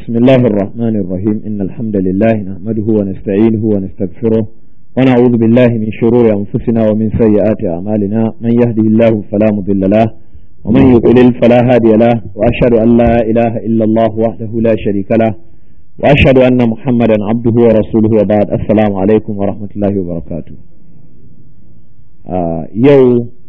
بسم الله الرحمن الرحيم إن الحمد لله نحمده ونستعينه ونستغفره ونعوذ بالله من شرور أنفسنا ومن سيئات أعمالنا من يهده الله فلا مضل له ومن يضلل فلا هادي له وأشهد أن لا إله إلا الله وحده لا شريك له وأشهد أن محمدا عبده ورسوله وبعد السلام عليكم ورحمة الله وبركاته آه يو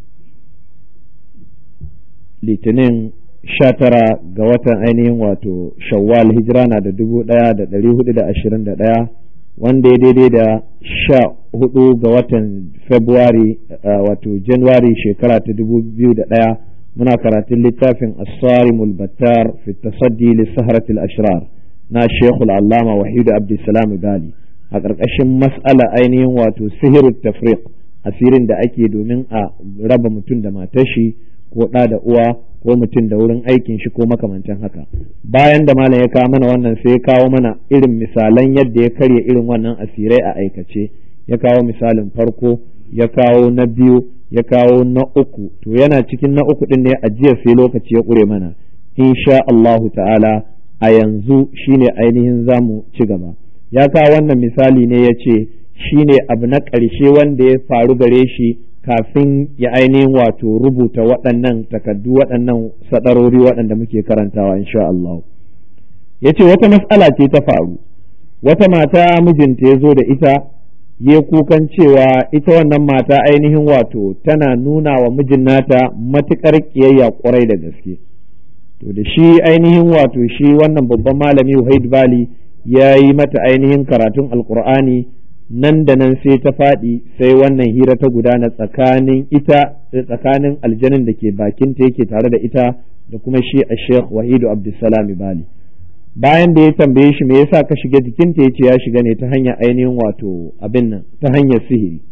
litinin sha tara ga watan ainihin wato shawwal hijira na da dubu ɗaya da ɗari hudu da ashirin da ɗaya wanda ya daidai da sha hudu ga watan february wato january shekara ta dubu biyu da ɗaya muna karatun littafin asari mulbattar fi tasaddi lissaharatul ashrar na shekul allama wahidu abdulsalam bali a ƙarƙashin mas'ala ainihin wato sihirut tafriq asirin da ake domin a raba mutum da matar shi ko ɗa da uwa ko mutum da wurin aikin shi ko makamantan haka bayan da malam ya kawo mana wannan sai ya kawo mana irin misalan yadda ya karya irin wannan asirai a aikace ya kawo misalin farko ya kawo na biyu ya kawo na uku to yana cikin na uku din ne a jiya sai lokaci ya ƙure mana insha Allahu ta'ala a yanzu shine ainihin zamu ci gaba ya kawo wannan misali ne ya ce shine abu na ƙarshe wanda ya faru gare shi kafin ya ainihin wato rubuta waɗannan takaddu waɗannan sadarori waɗanda muke karantawa insha Allah ya ce wata matsala ce ta faru wata mata mijinta ya zo da ita ya kukan cewa ita wannan mata ainihin wato tana nuna wa mijin nata matuƙar ƙiyayya ƙwarai da gaske to da shi ainihin wato shi wannan babban malami Wahid Bali ya yi mata ainihin karatun alƙur'ani nan da nan sai ta faɗi sai wannan hira ta gudana tsakanin ita tsakanin aljanin da ke bakinta yake tare da ita da kuma shi a sheikh wahidu abdulsalam bali bayan da ya tambaye shi me yasa ka shiga jikinta ya ce ya shiga ne ta hanyar ainihin wato abin nan ta hanyar sihiri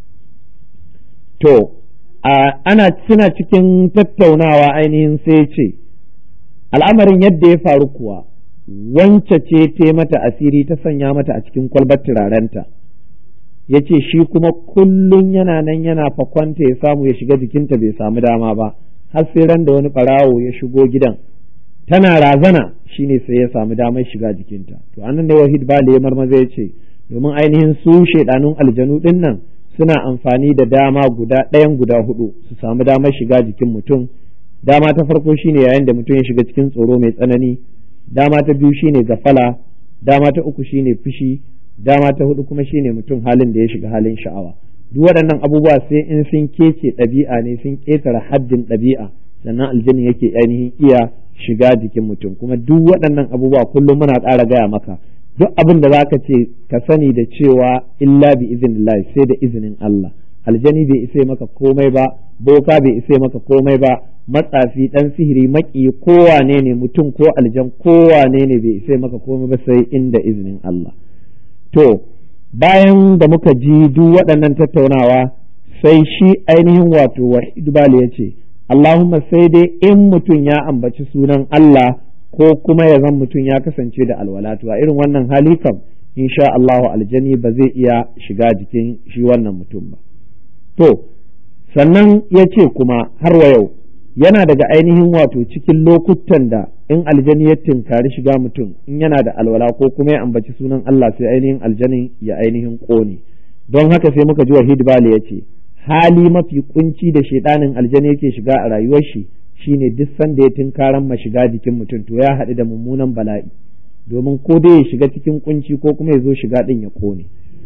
to ana suna cikin tattaunawa ainihin sai ce al'amarin yadda ya faru kuwa wance ce ta mata asiri ta sanya mata a cikin kwalbar turarenta ya ce shi kuma kullum yana nan yana fakwanta ya samu ya shiga jikinta bai samu dama ba har sai ran da wani ɓarawo ya shigo gidan tana razana shine sai ya samu damar shiga jikinta to anan ne wahid bale marmaza ya ce domin ainihin su shaidanun aljanu din nan suna amfani da dama guda ɗayan guda hudu su samu damar shiga jikin mutum dama ta farko shine yayin da mutum ya shiga cikin tsoro mai tsanani dama ta biyu shine gafala dama ta uku shine fushi dama ta hudu kuma shine mutum halin da ya shiga halin sha'awa duk waɗannan abubuwa sai in sun kece ɗabi'a ne sun ƙetare haddin ɗabi'a sannan aljini yake ainihin iya shiga jikin mutum kuma duk waɗannan abubuwa kullum muna ƙara gaya maka duk abin da zaka ce ka sani da cewa illa bi iznillah sai da izinin Allah aljani bai isa maka komai ba boka bai isa maka komai ba matsafi dan sihiri maki kowane ne mutum ko aljan kowane ne bai isa maka komai ba sai inda izinin Allah to bayan da muka ji duk waɗannan tattaunawa sai shi ainihin wato wahid bali ya ce Allahumma sai dai in mutum ya ambaci sunan Allah ko kuma ya zan mutum ya kasance da alwalatu a irin wannan hali kam insha Allahu aljani ba zai iya shiga jikin shi wannan mutum ba to sannan ya ce kuma har wa yau yana daga ainihin wato cikin lokutan da in aljani ya tinkari shiga mutum in yana da alwala ko kuma ya ambaci sunan Allah sai ainihin aljanin ya ainihin ƙone don haka sai muka ji wahid bali ya ce hali mafi kunci da shaidanin aljani yake shiga a rayuwar shi shine duk sanda ya tinkaran ma shiga jikin mutum to ya haɗu da mummunan bala'i domin ko dai ya shiga cikin kunci ko kuma ya zo shiga ɗin ya ƙone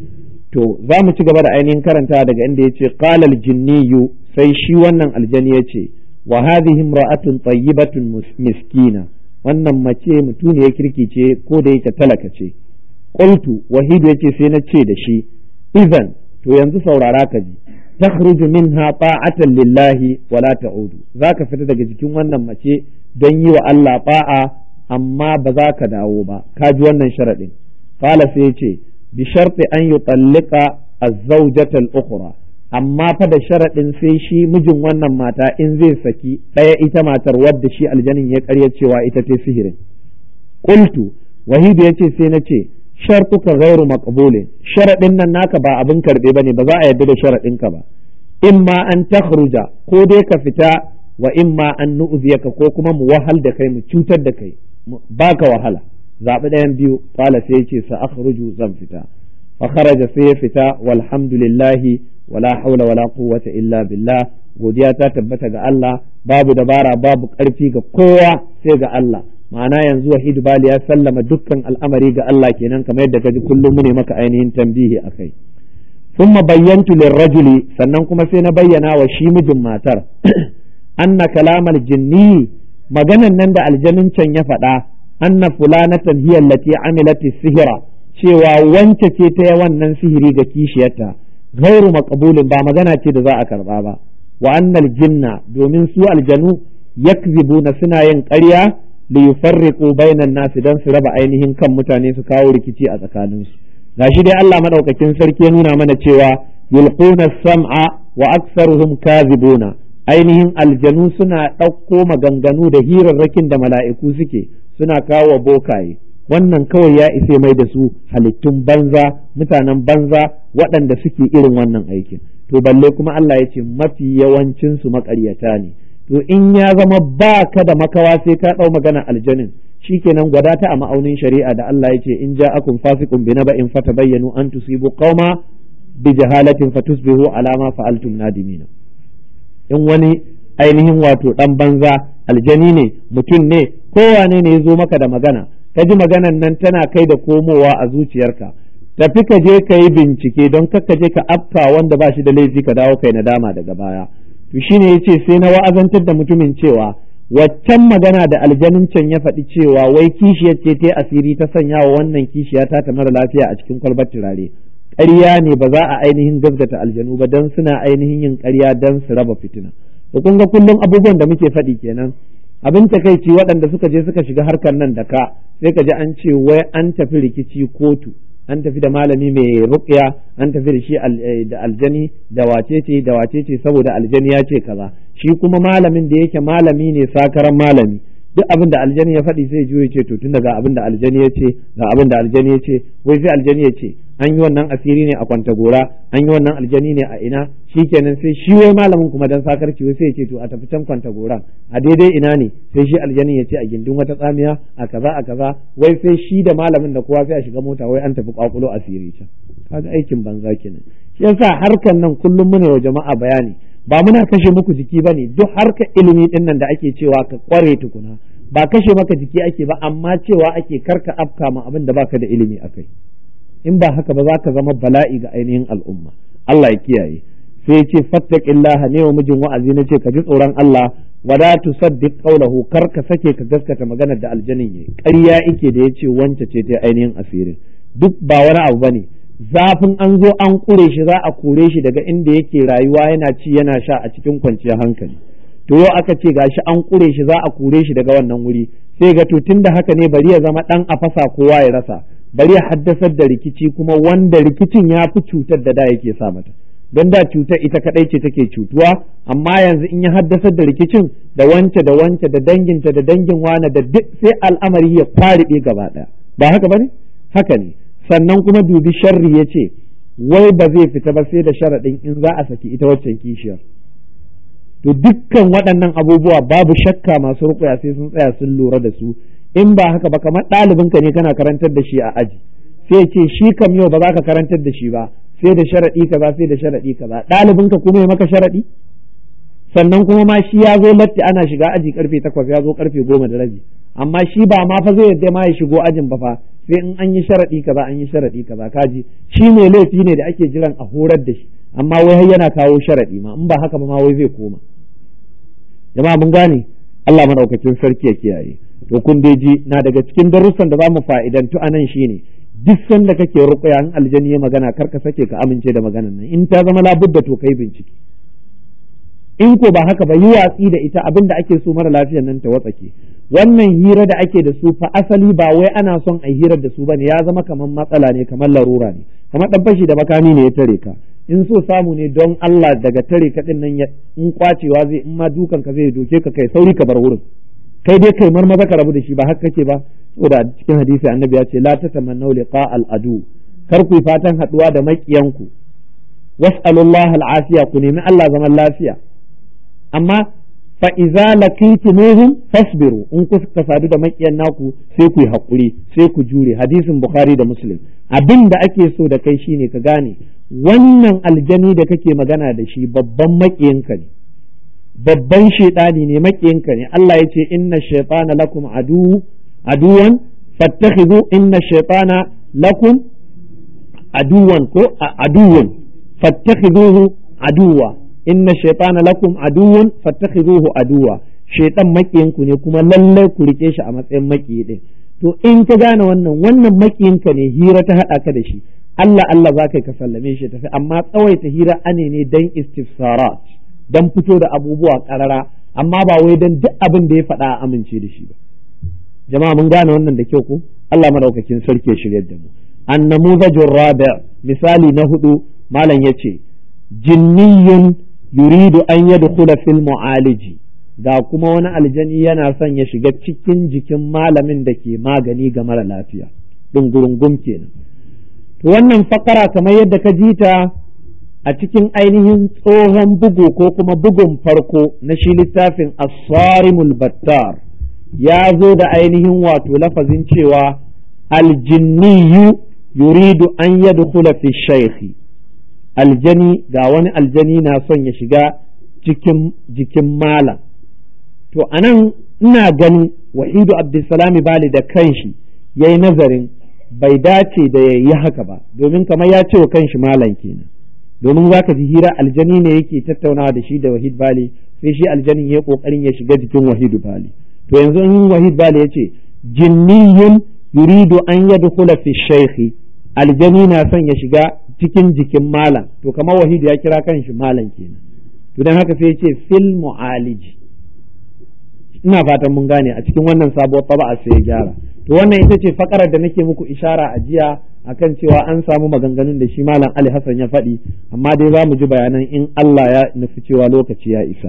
to za mu ci gaba da ainihin karanta daga inda ya ce qalal jinniyu sai shi wannan aljani ya ce wa hadhihi imra'atun tayyibatun miskina wannan mace mutuniyar kirki ce ko da yake talaka ce qultu wahidu yace sai na ce da shi idan to yanzu saurara ka ji takhruju minha ta'atan lillahi wa la ta'udu zaka fita daga jikin wannan mace don yi wa Allah ba'a amma ba za ka dawo ba ka ji wannan sharadin qala sai yace bi sharti an yutallika az-zawjata al-ukhra amma fa da sharaɗin sai shi mijin wannan mata in zai saki ɗaya ita matar wadda shi aljanin ya karya cewa ita ce sihirin qultu wahidu yace sai na ce shartuka ghairu maqbulin sharaɗin nan naka ba abin karɓe bane ba za a yarda da sharaɗin ka ba imma an takhruja ko dai ka fita wa imma an nu'ziyaka ko kuma mu wahal da kai mu cutar da kai baka wahala zaɓi ɗayan biyu qala sai yace sa akhruju zan fita fa kharaja sai ya fita walhamdulillahi wala haula wala quwwata illa billah godiya ta tabbata ga Allah babu dabara babu ƙarfi ga kowa sai ga Allah ma'ana yanzu wahidu bali ya sallama dukkan al'amari ga Allah kenan kamar yadda kaji kullum mu ne maka ainihin tambihi akai thumma bayyantu lirrajuli sannan kuma sai na bayyana wa shi mijin matar anna kalamal jinni maganan nan da aljanin can ya faɗa anna fulanatan hiya allati amilat sihira cewa wance ce ta wannan sihiri ga kishiyarta ghairu maqbulin ba magana ce da za a karba ba wa annal jinna domin su aljanu yakzibuna suna yin ƙarya li yufarriqu bainan nasi dan su raba ainihin kan mutane su kawo rikici a tsakaninsu gashi dai Allah madaukakin sarki ya nuna mana cewa yulquna sam'a wa aktsaruhum kazibuna ainihin aljanu suna ɗauko maganganu da hirarrakin da mala'iku suke suna kawo bokaye wannan kawai ya isa mai da su halittun banza mutanen banza waɗanda suke irin wannan aikin to balle kuma Allah ya ce mafi yawancin su maƙaryata ne to in ya zama ba ka da makawa sai ka ɗau magana aljanin shikenan gwada ta a ma'aunin shari'a da Allah ya ce in ja'akum fasiqun bi naba'in fatabayyanu an tusibu qauma bi jahalatin fatusbihu ala ma fa'altum nadimina in wani ainihin wato dan banza aljani ne mutum ne kowane ne ya zo maka da magana ka ji maganan nan tana kai da komowa a zuciyarka tafi ka je ka yi bincike don ka je ka afka wanda ba shi da laifi ka dawo kai nadama daga baya to shine yace sai na wa'azantar da mutumin cewa waccan magana da aljanin can ya faɗi cewa wai kishiyar ce ta asiri ta sanya wa wannan kishiya ta ta mara lafiya a cikin kwalbar turare ƙarya ne ba za a ainihin gaskata aljanu ba don suna ainihin yin ƙarya don su raba fitina to kun ga kullum abubuwan da muke faɗi kenan abin takaici waɗanda suka je suka shiga harkar nan da ka sai ka ji an ce wai an tafi rikici kotu an tafi da malami mai ruqya an tafi da shi da aljani da wacece da wacece saboda aljani ya ce kaza shi kuma malamin da yake malami ne sakaran malami duk abin da aljani ya faɗi sai juyo ce to tun daga abin da aljani ya ce ga abin da aljani ya ce wai sai aljani ya ce an yi wannan asiri ne a kwanta gora an yi wannan aljani ne a ina shikenan sai shi wai malamin kuma dan sakarci wai sai ya ce to a tafi can kwanta goran a daidai ina ne sai shi aljani ya ce a gindin wata tsamiya a kaza a kaza wai sai shi da malamin da kowa sai a shiga mota wai an tafi kwakulo asiri can kaga aikin banza kenan shi yasa harkan nan kullum muna wa jama'a bayani ba muna kashe muku jiki bane duk harkar ilimi din nan da ake cewa ka kware tukuna ba kashe maka jiki ake ba amma cewa ake karka afka ma abin da baka da ilimi akai in ba haka ba za ka zama bala'i ga ainihin al'umma Allah ya kiyaye sai ce fattaqillah ne wa mijin wa'azi na ce ka ji tsoron Allah wada tusaddiq qawlahu kar ka sake ka gaskata maganar da aljanin yayi ƙarya yake da yace wance ce ta ainihin asirin duk ba wani abu bane zafin an zo an kure shi za a kore shi daga inda yake rayuwa yana ci yana sha a cikin kwanciyar hankali to yau aka ce gashi an kure shi za a kore shi daga wannan wuri sai ga to tunda haka ne bari ya zama dan a fasa kowa ya rasa bari ya haddasar da rikici kuma wanda rikicin ya fi cutar da da yake sa mata don da cutar ita kadai ce take cutuwa amma yanzu in ya haddasar da rikicin da wance da wance da danginta da dangin wane da duk sai al'amari ya kwaribe gaba daya ba haka bane haka ne sannan kuma dubi sharri ya ce wai ba zai fita ba sai da sharaɗin in za a saki ita waccan kishiyar to dukkan waɗannan abubuwa babu shakka masu rukuya sai sun tsaya sun lura da su in ba haka ba kamar ɗalibinka ne kana karantar da shi a aji sai ce shi kam yau ba za ka karantar da shi ba sai da sharaɗi kaza sai da sharaɗi kaza ɗalibinka kuma ya maka sharaɗi sannan kuma ma shi ya zo latti ana shiga aji karfe takwas ya zo karfe goma da rabi amma shi ba ma fa zai yadda ma ya shigo ajin ba fa sai in an yi sharaɗi kaza an yi sharaɗi kaza kaji shi ne laifi ne da ake jiran a horar da shi amma wai har yana kawo sharaɗi ma in ba haka ba ma wai zai koma jama'a mun gane Allah madaukakin sarki ya kiyaye to kun dai ji na daga cikin darussan da zamu fa'idantu anan shine duk sanda kake ruqya in aljani ya magana kar ka sake ka amince da maganan nan in ta zama labudda to kai bincike in ko ba haka ba yi watsi da ita abinda ake so mara lafiyar nan ta watsake wannan hira da ake da su fa asali ba wai ana son a hirar da su bane ya zama kamar matsala ne kamar larura ne kamar dan fashi da makami ne ya tare ka in so samu ne don Allah daga tare ka din nan in kwacewa zai in ma dukan ka zai doke ka kai sauri ka bar wurin kai dai kai marmaza ka rabu da shi ba haka kake ba saboda cikin hadisi annabi ya ce la tatamannu liqa al adu kar ku fatan haduwa da makiyanku was'alullah al afiya ku nemi Allah zaman lafiya amma fa iza laqitumuhum fasbiru in kuka sadu da makiyan naku sai ku yi hakuri sai ku jure hadisin bukhari da muslim abin da ake so da kai shine ka gane wannan aljani da kake magana da shi babban makiyinka ne babban shaidani ne makiyinka ne Allah ya ce inna shaytana lakum adu aduwan fattakhidhu inna shaytana lakum aduwan ko aduwan fattakhidhuhu aduwa inna shaytana lakum aduwan fattakhidhuhu aduwa shaytan makiyinku ne kuma lallai ku rike shi a matsayin makiyi din to in ka gane wannan wannan makiyinka ne hira ta hada ka da shi Allah Allah za ka sallame shi tafi amma tsawaita hira ane ne dan istifsarat dan fito da abubuwa karara amma ba wai dan duk abin da ya faɗa a amince da shi ba jama'a mun gane wannan da kyau ko Allah madaukakin sarki ya shiryar da mu annamuzajur rabi misali na hudu malam yace jinniyun yuridu an yadkhula fil mu'aliji ga kuma wani aljani yana son ya shiga cikin jikin malamin da ke magani ga mara lafiya dungurungum kenan to wannan fakara kamar yadda ka ji ta a cikin ainihin tsohon bugu ko kuma bugun farko na shi littafin as-sarimul battar ya zo da ainihin wato lafazin cewa aljinniyu yuridu an yadkhula fi shaykhi aljani ga wani aljani na son ya shiga cikin jikin malam to anan ina ganin wahidu abdulsalami bali da kanshi ya yi nazarin bai dace da ya yi haka ba domin kamar ya ce wa kanshi malam kenan domin za ka ji hira aljani ne yake tattaunawa da shi da wahid bali sai shi aljanin ya kokarin ya shiga jikin wahidu bali to yanzu in wahid bali ya ce jinniyun yuridu an yadkhula fi shaykhi aljani na son ya shiga cikin jikin malam to kamar wahidu ya kira kanshi malam kenan to dan haka sai ya ce fil mu'aliji ina fatan mun gane a cikin wannan sabuwar taba'a sai ya gyara to wannan ita ce fakarar da nake muku ishara a jiya akan cewa an samu maganganun da shi malam Ali Hassan ya faɗi amma dai za mu ji bayanan in Allah ya nufi cewa lokaci ya isa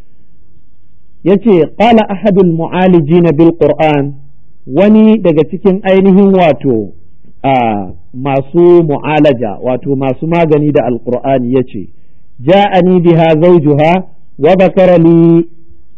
yace qala ahadul mu'alijina bil qur'an wani daga cikin ainihin wato a masu mu'alaja wato masu magani da alqur'ani yace ja'ani biha zawjuha wa dhakara li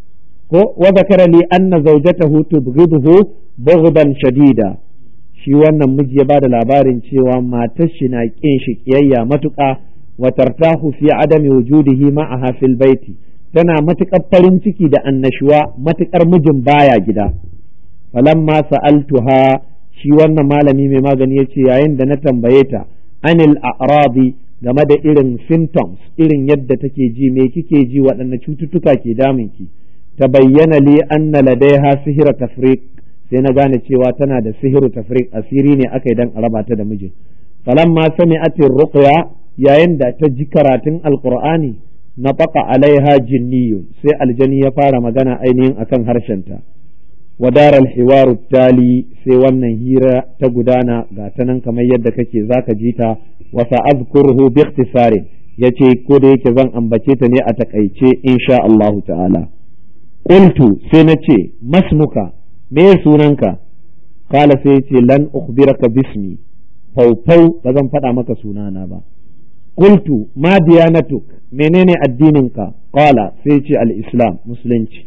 ko wa zakara li anna zawjatahu tubghiduhu bughdan shadida shi wannan miji ya bada labarin cewa matar shi na kin shi kiyayya matuƙa wa tartahu fi adami wujudihi ma'aha fil baiti tana matuƙar farin ciki da annashuwa matuƙar mijin baya gida falamma sa'altuha shi wannan malami mai magani ya ce yayin da na tambaye ta anil a'radi game da irin symptoms irin yadda take ji me kike ji waɗanne cututtuka ke damunki ta bayyana li anna ladaiha sihira tafriq sai na gane cewa tana da sihiru tafriq asiri ne aka yi dan a raba ta da mijin falamma sami'at ruqya yayin da ta ji karatun alqur'ani na baka alaiha jinniyu sai aljani ya fara magana ainihin akan harshenta ودار الحوار التالي sai wannan hira ta gudana ga ta nan kamar yadda kake zaka ji ta wa sa'azkuruhu bi ikhtisarin yace ko da yake zan ambace ta ne a takaice insha Allah ta'ala qultu sai na ce masmuka me sunanka kala sai yace lan ukhbiraka bismi faufau ba zan faɗa maka sunana ba qultu ma diyanatuk menene addininka qala sai yace al-islam musulunci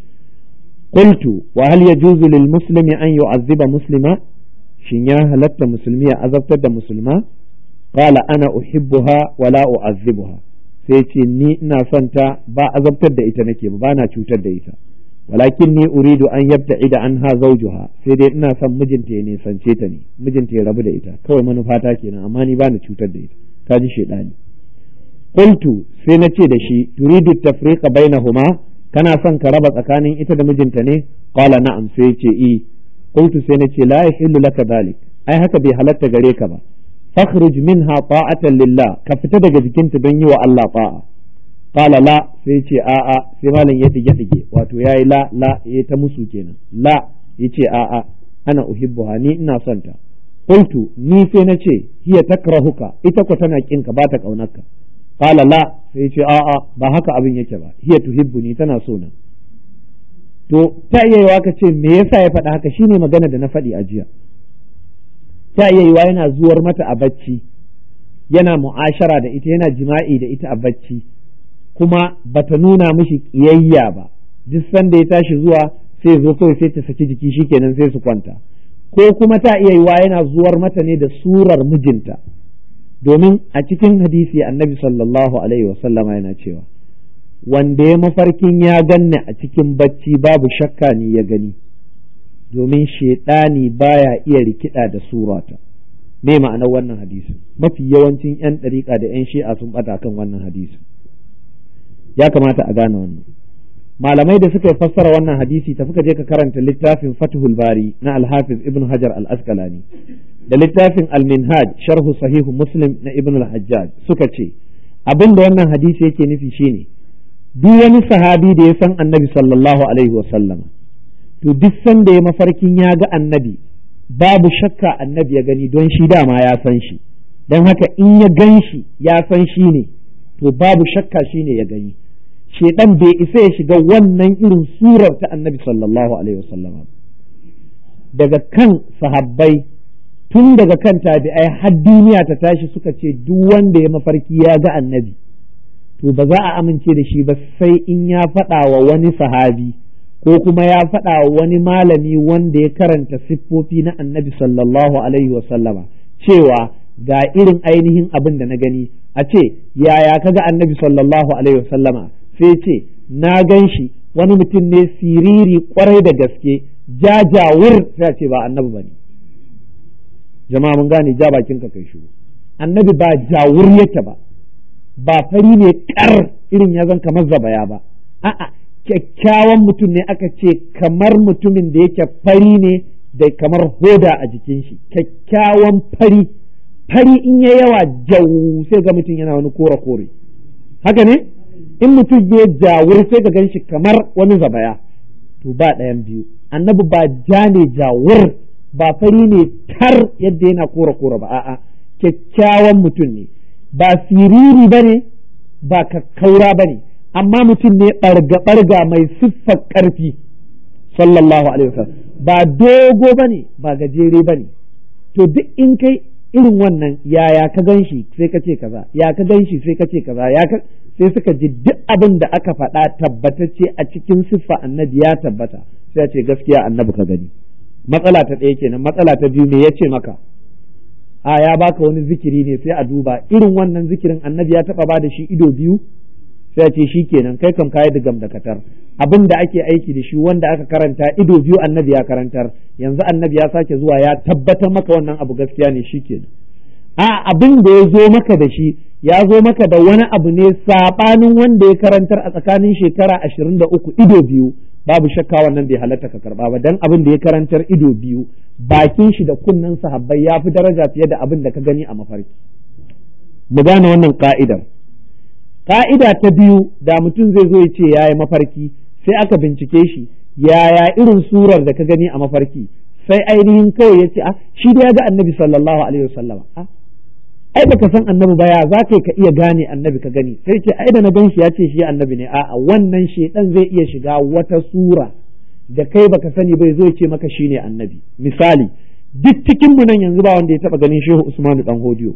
قلت وهل يجوز للمسلم أن يعذب مسلما shin ya halatta musulmi ya azabtar da musulma qala ana uhibbuha wala u'azzibuha sai ce ni ina son ta ba azabtar da ita nake ba na cutar da ita walakin ni uridu an yabta'ida anha zawjuha sai dai ina son mijinta ya nisance ta ne mijinta ya rabu da ita kawai manufata kenan amma ni ba na cutar da ita ka ji shedani qultu sai na ce da shi turidu tafriqa bainahuma kana son ka raba tsakanin ita da mijinta ne qala na'am sai ce i qultu sai nace la yahillu laka dhalik ai haka bai halatta gare ka ba fakhruj minha ta'atan lillah ka fita daga jikinta don yi wa Allah ta'a qala la sai ce a a sai malam ya dige dige wato yayi la la ya ta musu kenan la yace a a ana uhibbuha ni ina son ta qultu ni sai nace hiya takrahuka ita ko tana kinka ba ta kaunarka qala la sai ce a'a ba haka abin yake ba hiya tuhibbuni tana so na to ta iya yiwa ka ce me yasa ya faɗa haka shine magana da na faɗi a jiya ta iya yiwa yana zuwar mata a bacci yana mu'ashara da ita yana jima'i da ita a bacci kuma bata nuna mishi kiyayya ba duk sanda ya tashi zuwa sai zo kawai sai ta saki jiki shikenan sai su kwanta ko kuma ta iya yiwa yana zuwar mata ne da surar mijinta domin a cikin hadisi annabi sallallahu alaihi wasallama yana cewa wanda ya mafarkin ya ganni a cikin bacci babu shakka ni ya gani domin shaidani baya iya rikida da surata me ma'anar wannan hadisi mafi yawancin 'yan ɗariƙa da 'yan shi'a sun ɓata kan wannan hadisi ya kamata a gane wannan malamai da suka fassara wannan hadisi tafi ka je ka karanta littafin Fathul Bari na Al-Hafiz Ibn Hajar Al-Asqalani da littafin Al-Minhaj sharhu sahihu Muslim na Ibn Al-Hajjaj suka ce abin da wannan hadisi yake nufi shine duk wani sahabi da ya san Annabi sallallahu alaihi wa sallama to duk sanda ya mafarkin ya ga Annabi babu shakka Annabi ya gani don shi dama ya san shi don haka in ya gan shi ya san shi ne to babu shakka shi ne ya gani shedan bai isa ya shiga wannan irin surar ta annabi sallallahu alaihi wasallama daga kan sahabbai tun daga kan tabi'ai har duniya ta tashi suka ce duk wanda ya mafarki ya ga annabi to ba za a amince da shi ba sai in ya faɗa wa wani sahabi ko kuma ya faɗa wa wani malami wanda ya karanta siffofi na annabi sallallahu alaihi wasallama cewa ga irin ainihin abin da na gani a ce yaya kaga annabi sallallahu alaihi wasallama sai ce na gan shi wani mutum ne siriri kwarai da gaske jajawur sai ce ba annabi ba ne jama'a mun gane ja bakin ka kai shiru annabi ba jawur yake ba ba fari ne kar irin ya zan kamar zabaya ba a'a kyakkyawan mutum ne aka ce kamar mutumin da yake fari ne da kamar hoda a jikin shi kyakkyawan fari fari in ya yawa jau sai ga mutum yana wani kore kore haka ne in mutum ya jawur sai ka gan shi kamar wani zabaya to ba ɗayan biyu annabi ba ja ne jawur ba fari ne tar yadda yana kora kora ba a'a kyakkyawan mutum ne ba siriri ba ne ba kakkaura ba ne amma mutum ne ɓarga ɓarga mai siffar ƙarfi sallallahu alaihi wasallam ba dogo ba ne ba gajere ba ne to duk in kai irin wannan yaya ka gan shi sai ka ce kaza ya ka gan shi sai ka ce kaza ya ka sai suka ji duk abin da aka faɗa tabbatacce a cikin siffa annabi ya tabbata sai a ce gaskiya annabi ka gani matsala ta ɗaya kenan matsala ta biyu me ya ce maka a ya baka wani zikiri ne sai a duba irin wannan zikirin annabi ya taɓa ba da shi ido biyu sai a ce shi kenan kai kam kayi digam da katar abin da ake aiki da shi wanda aka karanta ido biyu annabi ya karantar yanzu annabi ya sake zuwa ya tabbatar maka wannan abu gaskiya ne shi kenan a abin da ya zo maka da shi ya zo maka da wani abu ne saɓanin wanda ya karantar a tsakanin shekara ashirin da uku ido biyu babu shakka wannan bai halatta ka karba ba dan abin da ya karantar ido biyu bakin shi da kunnen sahabbai ya fi daraja fiye da abin da ka gani a mafarki mu gane wannan ka'idar ka'ida ta biyu da mutum zai zo ya ce ya yi mafarki sai aka bincike shi yaya irin surar da ka gani a mafarki sai ainihin kawai ya ce a shi da ya ga annabi sallallahu alaihi wasallam ai baka san annabi ba ya za ka ka iya gane annabi ka gani sai ce ai da na gan shi ya ce shi annabi ne a'a wannan shedan zai iya shiga wata sura da kai baka sani bai zo ya ce maka shine annabi misali duk cikin mu nan yanzu ba wanda ya taba ganin shehu usman dan hodiyo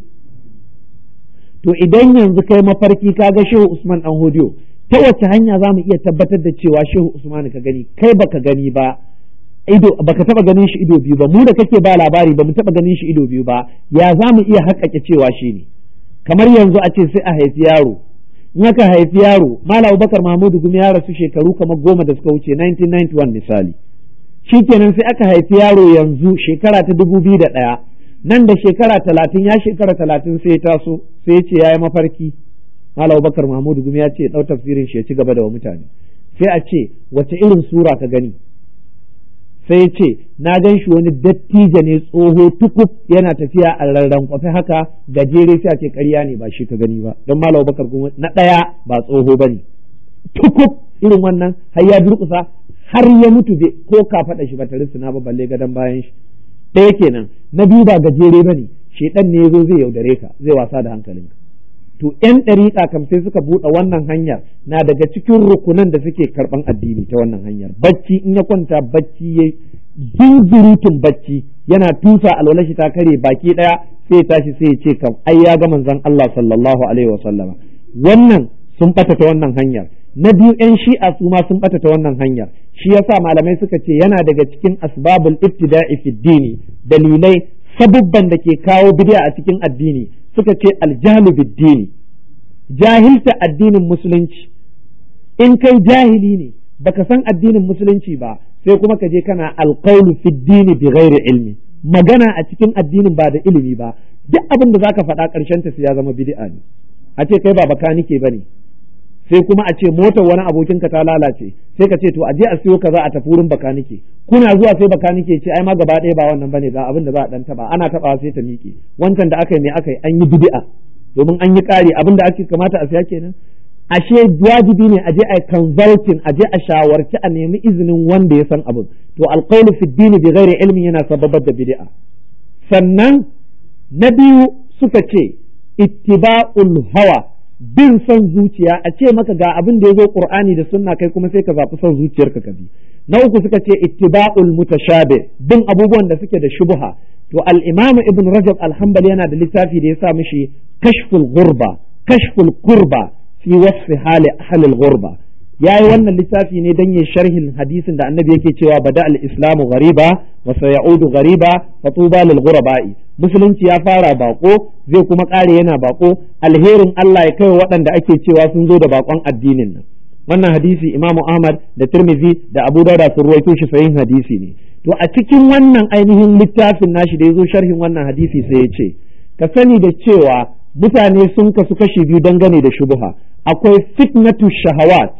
to idan yanzu kai mafarki ka ga shehu usman dan hodiyo ta wace hanya za mu iya tabbatar da cewa shehu usman ka gani kai baka gani ba ido baka taba ganin shi ido biyu ba mu da kake ba labari ba mu taba ganin shi ido biyu ba ya za mu iya haƙƙaƙe cewa shi ne kamar yanzu a ce sai a haifi yaro in aka haifi yaro malam abubakar mahmudu gumi ya rasu shekaru kamar goma da suka wuce 1991 misali shikenan sai aka haifi yaro yanzu shekara ta dubu biyu da ɗaya nan da shekara talatin ya shekara talatin sai ya taso sai ya ce ya yi mafarki malam abubakar mahmudu gumi ya ce ɗau tafsirin shi ya ci gaba da wa mutane sai a ce wace irin sura ka gani sai ya ce na gan shi wani dattijo ne tsoho tukub yana tafiya a rarran kwafi haka gajere sai a ce ƙarya ne ba shi ka gani ba don malam bakar kuma na ɗaya ba tsoho ba ne tukub irin wannan har ya durƙusa har ya mutu ko ka faɗa shi ba ta risina ba balle gadon bayan shi ɗaya kenan na biyu ba gajere ba ne shedan ne ya zo zai yaudare ka zai wasa da hankalinka to ‘yan ɗariƙa kam sai suka buɗe wannan hanyar na daga cikin rukunan da suke karɓan addini ta wannan hanyar bacci in ya kwanta bacci ya zunzurutun bacci yana tusa alwala shi ta kare baki ɗaya sai tashi sai ya ce kam ai ya ga manzon Allah sallallahu alaihi wa sallama wannan sun ɓata ta wannan hanyar na biyu yan shi'a su ma sun bata ta wannan hanyar shi yasa malamai suka ce yana daga cikin asbabul ibtida'i fi dini dalilai sabubban da ke kawo bid'a a cikin addini suka ce aljahlu bid-dini jahilta addinin musulunci in kai jahili ne baka san addinin musulunci ba sai kuma ka je kana alqawlu fi dini bi ghairi ilmi magana a cikin addinin ba da ilimi ba duk abin da zaka faɗa ƙarshen ta ya zama bid'a ne a ce kai ba bakanike bane sai kuma a ce motar wani abokin ka ta lalace sai ka ce to a je a siyo kaza a tafi wurin bakanike kuna zuwa sai bakanike ce ai ma gaba ɗaya ba wannan bane ga abin da za a dan taba ana taba sai ta miƙe wancan da aka yi me aka yi an yi bid'a domin an yi ƙari abin da ake kamata a siya kenan ashe wajibi ne a je a consulting a je a shawarci a nemi izinin wanda ya san abin to alqawlu fi dini bi ghairi ilmin yana sababar da bid'a sannan na biyu suka ce ittiba'ul hawa bin son zuciya a ce maka ga abin da ya zo qur'ani da sunna kai kuma sai ka zaɓi son zuciyarka ka bi na uku suka ce ittiba'ul mutashabih bin abubuwan da suke da shubha to al-imamu ibn rajab al-hanbali yana da littafi da ya sa mishi kashful ghurba kashful kurba fi wasfi hali ahlil ghurba yayi wannan littafi ne dan yin sharhin hadisin da annabi yake cewa bada al-islamu ghariba wa sayaudu ghariba fa tuba lil ghuraba'i musulunci ya fara bako zai kuma kare yana bako alherin Allah ya kai waɗanda ake cewa sun zo da bakon addinin nan wannan hadisi imamu ahmad da tirmidhi da abu dauda sun ruwaito shi sahihin hadisi ne to a cikin wannan ainihin littafin nashi da ya zo sharhin wannan hadisi sai ya ce ka sani da cewa mutane sun kasu kashi biyu dangane da shubuha akwai fitnatu shahawat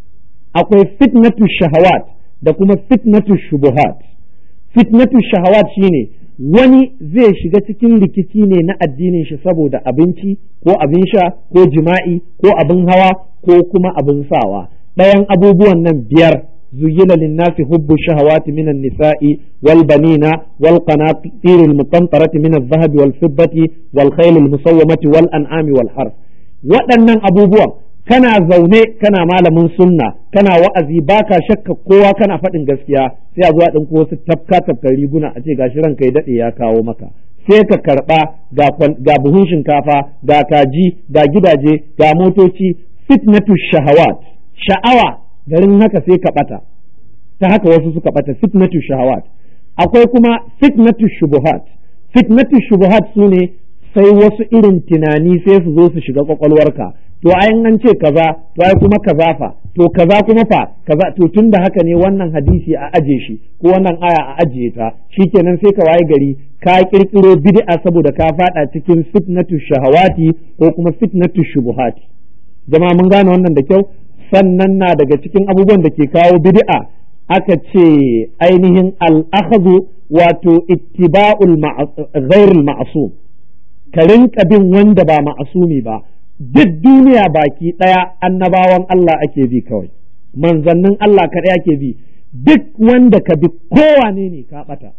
akwai fitnatu shahawat da kuma fitnatu shubuhat fitnatu shahawat shine wani zai shiga cikin rikici ne na addinin shi saboda abinci ko abin sha ko jima'i ko abin hawa ko kuma abin sawa ɗayan abubuwan nan biyar زين للناس حب الشهوات من النساء والبنين والقناطير المقنطرة من الذهب والفضة والخيل المصومة والأنعام والحرث waɗannan abubuwan kana zaune kana malamin sunna kana wa'azi baka shakka kowa kana faɗin gaskiya sai a zo a ɗinko wasu tafka tafkar riguna a ce gashi ranka ya daɗe ya kawo maka sai ka karɓa ga buhun shinkafa ga kaji ga gidaje ga motoci fitnatu shahawat sha'awa garin haka sai ka ɓata ta haka wasu suka ɓata fitnatu shahawat akwai kuma fitnatu shubuhat fitnatu shubuhat su ne sai wasu irin tunani sai su zo su shiga kwakwalwarka to ai an ce kaza to ai kuma kaza fa to kaza kuma fa kaza to tun da haka ne wannan hadisi a aje shi ko wannan aya a ajiye ta shikenan sai ka waye gari ka kirkiro bid'a saboda ka fada cikin fitnatu shahawati ko kuma fitnatu shubuhati jama'a mun gane wannan da kyau sannan na daga cikin abubuwan da ke kawo bid'a aka ce ainihin al'akhadhu wato ittiba'ul ghairul ma'sum ka rinka bin wanda ba ma'asumi ba duk duniya baki ɗaya annabawan Allah ake bi kawai manzannin Allah kaɗai ake bi duk wanda ka bi kowane ne ka ɓata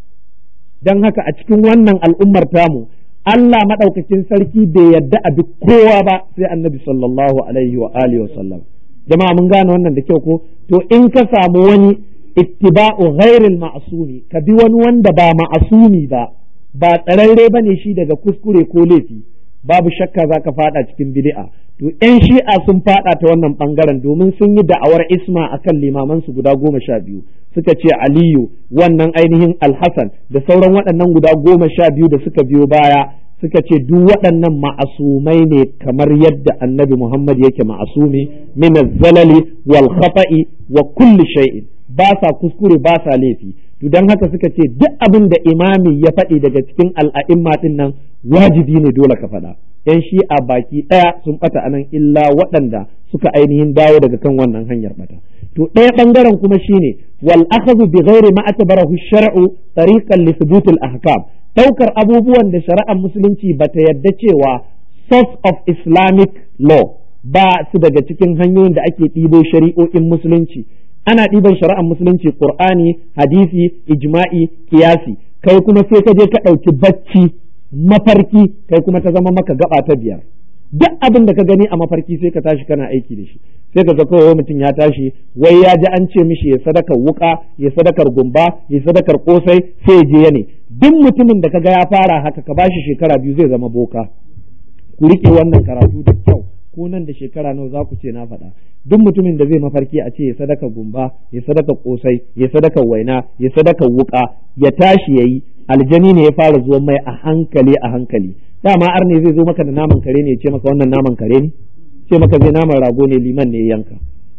don haka a cikin wannan al'ummar tamu Allah maɗaukakin sarki bai yadda a bi kowa ba sai annabi sallallahu alaihi wa alihi wa sallam jama'a mun gane wannan da kyau ko to in ka samu wani ittiba'u ghairil ma'sumi ka bi wani wanda ba ma'asumi ba ba tsararre bane shi daga kuskure ko laifi babu shakka zaka fada cikin bid'a to yan shi'a sun fada ta wannan bangaren domin sun yi da'awar isma akan limaman su guda goma sha biyu suka ce aliyu wannan ainihin alhassan da sauran waɗannan guda goma sha biyu da suka biyo baya suka ce duk waɗannan ma'asumai ne kamar yadda annabi Muhammad yake ma'asumi min zalali wal khata'i wa kulli shay'in ba sa kuskure ba sa laifi to dan haka suka ce duk abin da imami ya faɗi daga cikin al'a'imma din nan wajibi ne dole ka faɗa yan shi'a baki ɗaya sun ɓata anan illa waɗanda suka ainihin dawo daga kan wannan hanyar ɓata to ɗaya ɓangaren kuma shine wal akhadhu bi ghairi ma atbarahu shar'u tariqan li thubutil ahkam ɗaukar abubuwan da shari'ar musulunci ba ta yarda cewa source of islamic law ba su daga cikin hanyoyin da ake ɗibo shari'o'in musulunci ana ɗiban shari'ar musulunci qur'ani hadisi ijma'i kiyasi kai kuma sai ka je ka ɗauki bacci mafarki kai kuma ta zama maka gaba ta biyar duk abin da ka gani a mafarki sai ka tashi kana aiki da shi sai ka ga kawai mutum ya tashi wai ya ji an ce mishi ya sadakar wuka ya sadakar gumba ya sadakar kosai sai ya je ya ne duk mutumin da kaga ya fara haka ka bashi shekara biyu zai zama boka ku rike wannan karatu da kyau ko nan da shekara nawa za ku ce na faɗa duk mutumin da zai mafarki a ce ya sadaka gumba ya sadaka kosai ya sadaka waina ya sadaka wuka ya tashi yayi aljani ne ya fara zuwa mai a hankali a hankali dama arne zai zo maka da naman kare ne ya ce maka wannan naman kare ne ce maka zai naman rago ne liman ne yanka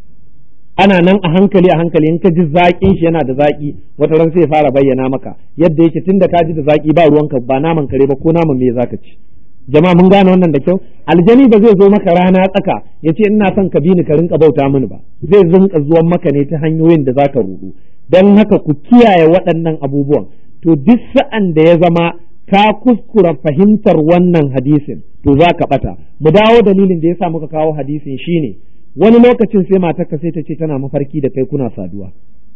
ana nan a hankali a hankali in ka ji zaƙin shi yana da zaƙi wata ran sai fara bayyana maka yadda yake tunda ka ji da zaƙi ba ruwanka ba naman kare ba ko naman me zaka ci jama'a mun gane wannan da kyau aljani ba zai zo maka rana tsaka ya ce ina son ka bi ni ka rinka bauta mini ba zai zinka zuwan maka ne ta hanyoyin da zaka rudu dan haka ku kiyaye waɗannan abubuwan to duk sa'an da ya zama ka kuskura fahimtar wannan hadisin to za ka ɓata mu dawo dalilin da ya sa muka kawo hadisin shine wani lokacin sai matarka sai ta ce tana mafarki da kai kuna saduwa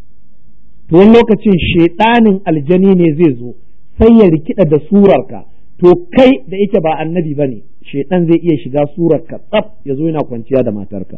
to wani lokacin shaiɗanin aljani ne zai zo sai ya rikida da surarka to kai da yake ba annabi ba ne shaiɗan zai iya shiga surarka tsaf ya zo yana kwanciya da matarka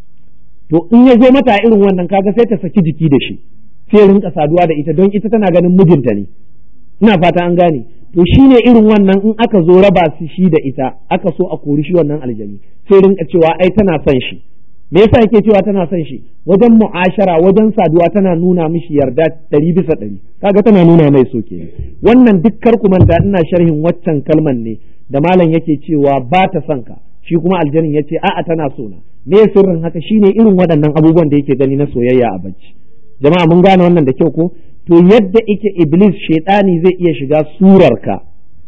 to in ya zo mata irin wannan kaga sai ta saki jiki da shi sai rinka saduwa da ita don ita tana ganin mijinta ne ina fata an gane to shine irin wannan in aka zo raba su shi da ita aka so a kori shi wannan aljani sai rinka cewa ai tana son shi me yasa yake cewa tana son shi wajen mu'ashara wajen saduwa tana nuna mishi yarda ɗari bisa ɗari kaga tana nuna mai so ke wannan duk ku manta ina sharhin waccan kalman ne da malam yake cewa ba ta son ka shi kuma aljanin yace a'a tana so na me sirrin haka shine irin waɗannan abubuwan da yake gani na soyayya a bacci jama'a mun gane wannan da kyau ko to yadda ike iblis shaidani zai iya shiga surarka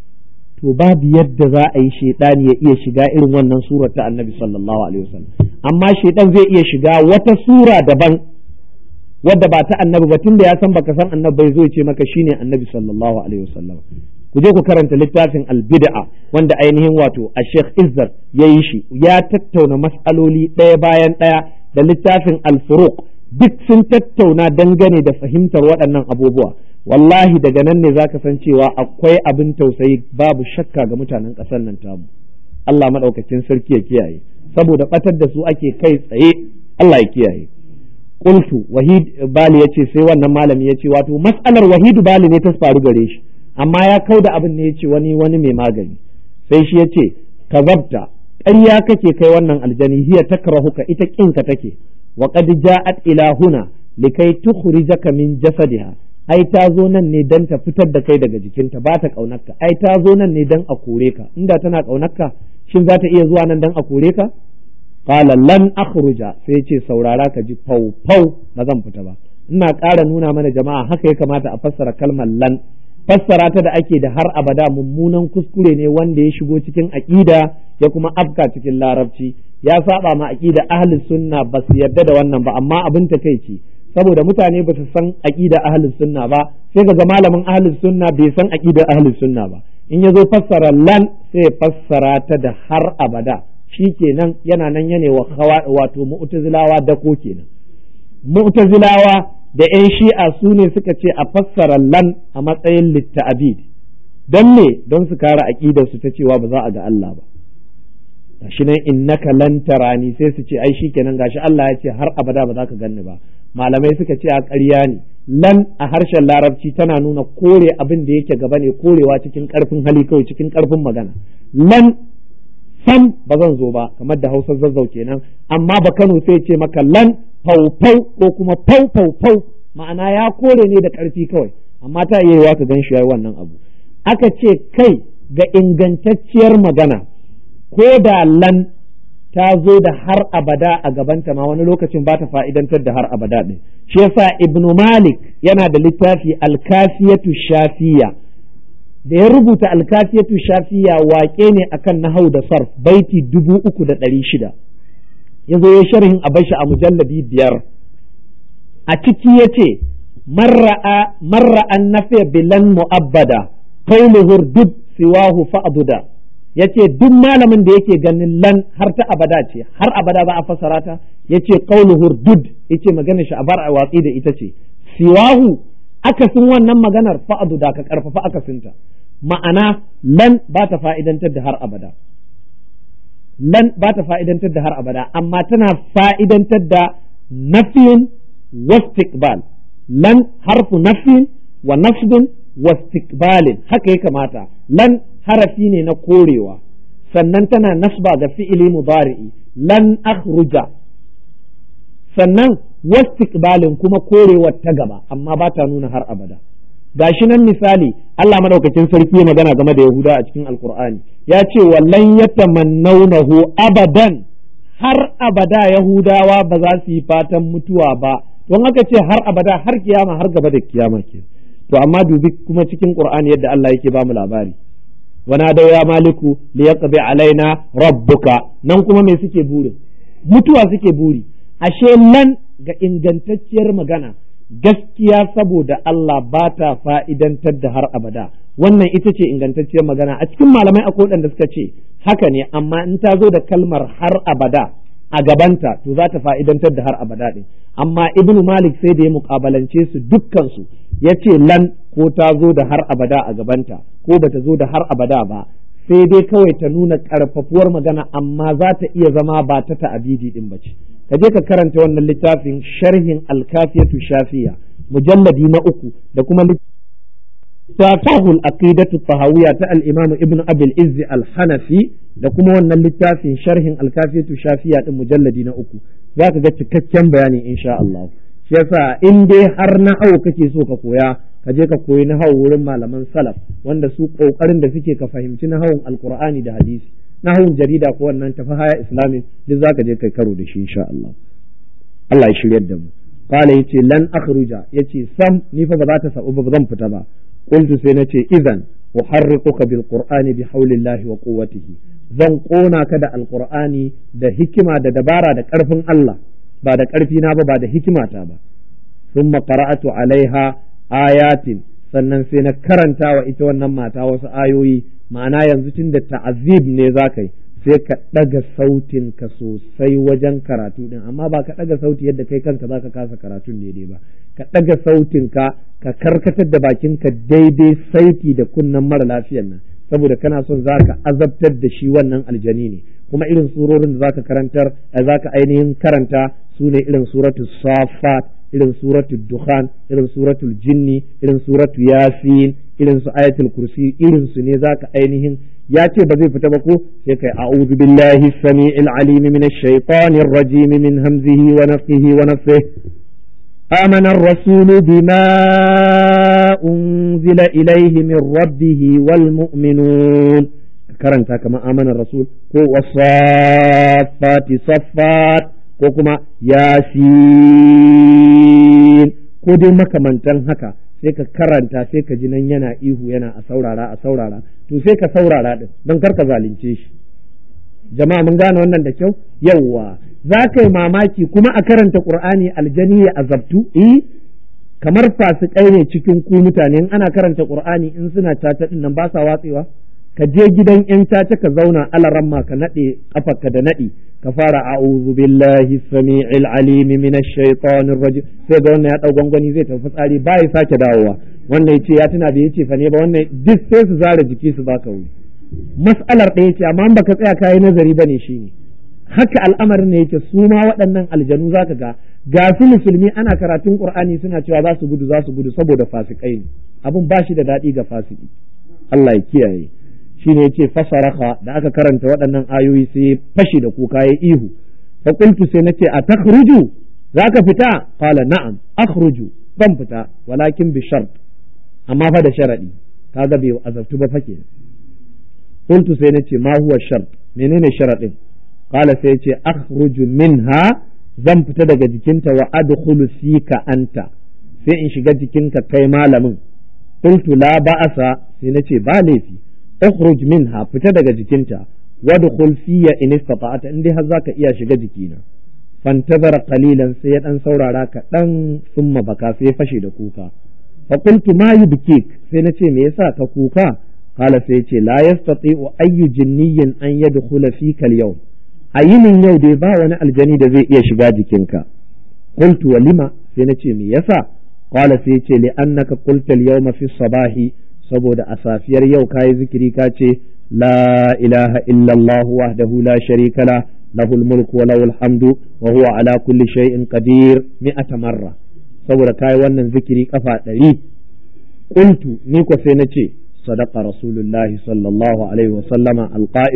to babu yadda za a yi shaidani ya iya shiga irin wannan surar ta annabi sallallahu alaihi wasallam amma shaidan zai iya shiga wata sura daban wadda ba ta annabi ba tunda ya san baka san annabi bai zo ya ce maka shine annabi sallallahu alaihi wasallam ku je ku karanta littafin albid'a wanda ainihin wato a Sheikh Izzar ya yi shi ya tattauna mas'aloli ɗaya bayan ɗaya da littafin al-furuq duk sun tattauna dangane da fahimtar waɗannan abubuwa wallahi daga nan ne zaka san cewa akwai abin tausayi babu shakka ga mutanen ƙasar nan tamu Allah maɗaukacin sarki ya kiyaye saboda ɓatar da su ake kai tsaye Allah ya kiyaye qultu wahid bali yace sai wannan malami yace wato mas'alar wahid bali ne ta faru gare shi amma ya kauda abin ne yace wani wani mai magani sai shi yace kazabta ƙarya kake kai wannan aljani hiya takrahuka ita kinka take wa qad ja'at ila huna likai tukhrijaka min jasadiha ai ta zo nan ne dan ta fitar da kai daga jikinta ba ta kaunarka ai ta zo nan ne dan a kore ka inda tana kaunarka shin za ta iya zuwa nan dan a kore ka qala lan akhruja sai ce saurara ka ji fau fau ba zan fita ba ina ƙara nuna mana jama'a haka ya kamata a fassara kalmar lan fassara ta da ake da har abada mummunan kuskure ne wanda ya shigo cikin aqida ya kuma afka cikin larabci ya saba ma aqida ahli sunna ba su yarda da wannan ba amma abin ta kai ce saboda mutane ba su san aqida ahli sunna ba sai ga malamin ahli sunna bai san aqida ahli sunna ba in ya zo fassara lan sai fassara ta da har abada shi kenan yana nan yane wa wato mu'tazilawa da ko kenan mu'tazilawa da yan shi'a su ne suka ce a fassara lan a matsayin litta'abid don me don su kare aqidar su ta cewa ba za a ga Allah ba gashi nan innaka lan tarani sai su ce ai shikenan gashi Allah ya ce har abada ba za ka ganni ba malamai suka ce a ƙarya ne lan a harshen larabci tana nuna kore abin da yake gaba ne korewa cikin ƙarfin hali kawai cikin ƙarfin magana lan sam ba zan zo ba kamar da hausar zazzau kenan amma ba kano sai ce maka lan faufau ko kuma fau fau ma'ana ya kore ne da ƙarfi kawai amma ta iya yiwa ka gan shi yayi wannan abu aka ce kai ga ingantacciyar magana ko da lan ta zo da har abada a gabanta ma wani lokacin ba ta fa'idantar da har abada ɗin shi yasa ibnu malik yana da littafi alkafiyatu shafiya da ya rubuta alkafiyatu shafiya waƙe ne akan nahau da sarf baiti dubu uku da ɗari shida ya zo ya sharhin a bashi a mujalladi biyar a ciki ya ce marra'an nafiya bilan mu'abbada kauluhur duk siwahu fa'aduda ya ce duk malamin da yake ganin lan har ta abada ce har abada za a fassara ta ya ce kauluhur dud ya ce maganar shi a bar a watsi da ita ce siwahu akasin wannan maganar fa'aduda ka karfafa akasinta ma'ana lan ba ta fa'idantar da har abada lan ba ta fa'idantar da har abada amma tana fa'idantar da nafiyin wastiqbal lan harfu nafiyin wa nafdin wastiqbalin haka ya kamata lan harafi ne na korewa sannan tana nasba ga fi'ili mudari'i lan akhruja sannan wastiqbalin kuma korewar ta gaba amma ba ta nuna har abada gashi nan misali Allah madaukakin sarki ya magana game da Yahuda a cikin Alkur'ani ya ce wallan yatamannawnahu abadan har abada Yahudawa ba za su yi fatan mutuwa ba don haka ce har abada har kiyama har gaba da kiyama ke to amma dubi kuma cikin Qur'ani yadda Allah yake ba mu labari wana da ya maliku li yaqdi alaina rabbuka nan kuma me suke buri mutuwa suke buri ashe nan ga ingantacciyar magana gaskiya saboda Allah ba ta fa'idantar da har abada wannan ita ce ingantacciyar magana a cikin malamai akwai waɗanda suka ce haka ne amma in ta zo da kalmar har abada a gabanta to za ta fa'idantar da har abada ɗin amma ibn malik sai da ya muƙabalance su dukkansu ya ce lan ko ta zo da har abada a gabanta ko bata zo da har abada ba sai dai kawai ta nuna ƙarfafuwar magana amma za ta iya zama ba ta ta'abidi ɗin ba ce ka je ka karanta wannan littafin sharhin alkafiyatu shafiya mujalladi na uku da kuma littafahul aqidatu tahawiyya ta al-imam ibn abil izz al-hanafi da kuma wannan littafin sharhin alkafiyatu shafiya din mujalladi na uku zaka ga cikakken bayani insha Allah shi yasa in dai har na hau kake so ka koya ka je ka koyi na hau wurin malaman salaf wanda su kokarin da suke ka fahimci na hawan alqur'ani da hadisi nahawun jarida ko wannan tafi haya islami duk zaka je kai karo da shi insha Allah Allah ya shiryar da mu qala yace lan akhruja yace sam ni fa ba za ta sabu ba zan fita ba qultu sai nace idan uharriquka bil qur'ani bi haulillahi wa quwwatihi zan kona ka da alqur'ani da hikima da dabara da karfin Allah ba da karfi na ba ba da hikimata ba thumma qara'atu alaiha ayatin sannan sai na karanta wa ita wannan mata wasu ayoyi ma'ana yanzu tun da ta'azib ne za ka yi sai ka ɗaga sautin ka sosai wajen karatu ɗin amma ba ka ɗaga sauti yadda kai kanka za ka kasa karatun daidai ba ka ɗaga sautin ka ka karkatar da bakinka daidai saiti da kunnen mara lafiyan nan saboda kana son za ka azabtar da shi wannan aljani ne kuma irin surorin da za ka karantar za ka ainihin karanta su ne irin suratul safat irin suratul dukhan irin suratul jinni irin suratul yasin irin su ayatul kursi irin su ne zaka ainihin ya ce ba zai fita ba ko sai kai a'udhu billahi samii'il alim minash shaitanir rajim min hamzihi wa nafthihi wa nafthihi آمن الرسول بما أنزل إليه من ربه والمؤمنون karanta kama amanar rasul ko wasafati saffat ko kuma yasin ko dai makamantan haka sai ka karanta sai ka ji nan yana ihu yana a saurara a saurara to sai ka saurara din don kar ka zalunce shi jama'a mun gane wannan da kyau yawwa za ka yi mamaki kuma a karanta qur'ani aljani ya azabtu eh kamar fasikai ne cikin ku mutane in ana karanta qur'ani in suna tata din nan ba sa watsewa ka je gidan yan caca ka zauna alaramma ka nade kafarka da nadi ka fara a'udhu billahi samii'il alim minash shaitanir rajim sai ga wannan ya dau gwangwani zai tafi tsari ba ya sake dawowa wannan yace ya tuna bai yace fa ne ba wannan duk sai su zara jiki su baka wuri mas'alar ɗaya ce amma baka tsaya kayi nazari bane shine haka al'amarin ne yake su ma waɗannan aljanu zaka ga ga su musulmi ana karatun qur'ani suna cewa za su gudu za su gudu saboda fasikai ne abun ba shi da daɗi ga fasiki Allah ya kiyaye shine yace fasaraka da aka karanta waɗannan ayoyi sai fashi da kuka ya ihu fa qultu sai nace a takhruju zaka fita qala na'am akhruju ban fita walakin bi shart amma fa da sharadi kaga bai azabtu ba fake qultu sai nace ma huwa shart menene sharadin qala sai yace akhruju minha zan fita daga jikinta wa adkhulu fika anta sai in shiga jikinka kai malamin qultu la ba'asa sai nace ba laifi ukhruj minha fita daga jikinta wadkhul fiyya in istata'ta in dai har zaka iya shiga jikina fantazara qalilan sai ya dan saurara ka dan summa baka sai fashe da kuka fa qultu ma yubkik sai nace me yasa ka kuka qala sai yace la yastati'u ayyu jinniyin an yadkhula fika al-yawm ayinin yau dai ba wani aljani da zai iya shiga jikinka qultu walima sai nace me yasa qala sai yace li annaka qulta al-yawma fi sabahi saboda a safiyar yau kayi zikiri ka ce la ilaha illallah wahdahu la sharika la lahul mulku wa lahul hamdu wa huwa ala kulli shay'in qadir mi'ata marra saboda kayi wannan zikiri kafa ɗari qultu ni ko sai na ce sadaqa rasulullahi sallallahu alaihi wa sallama alqa'ilu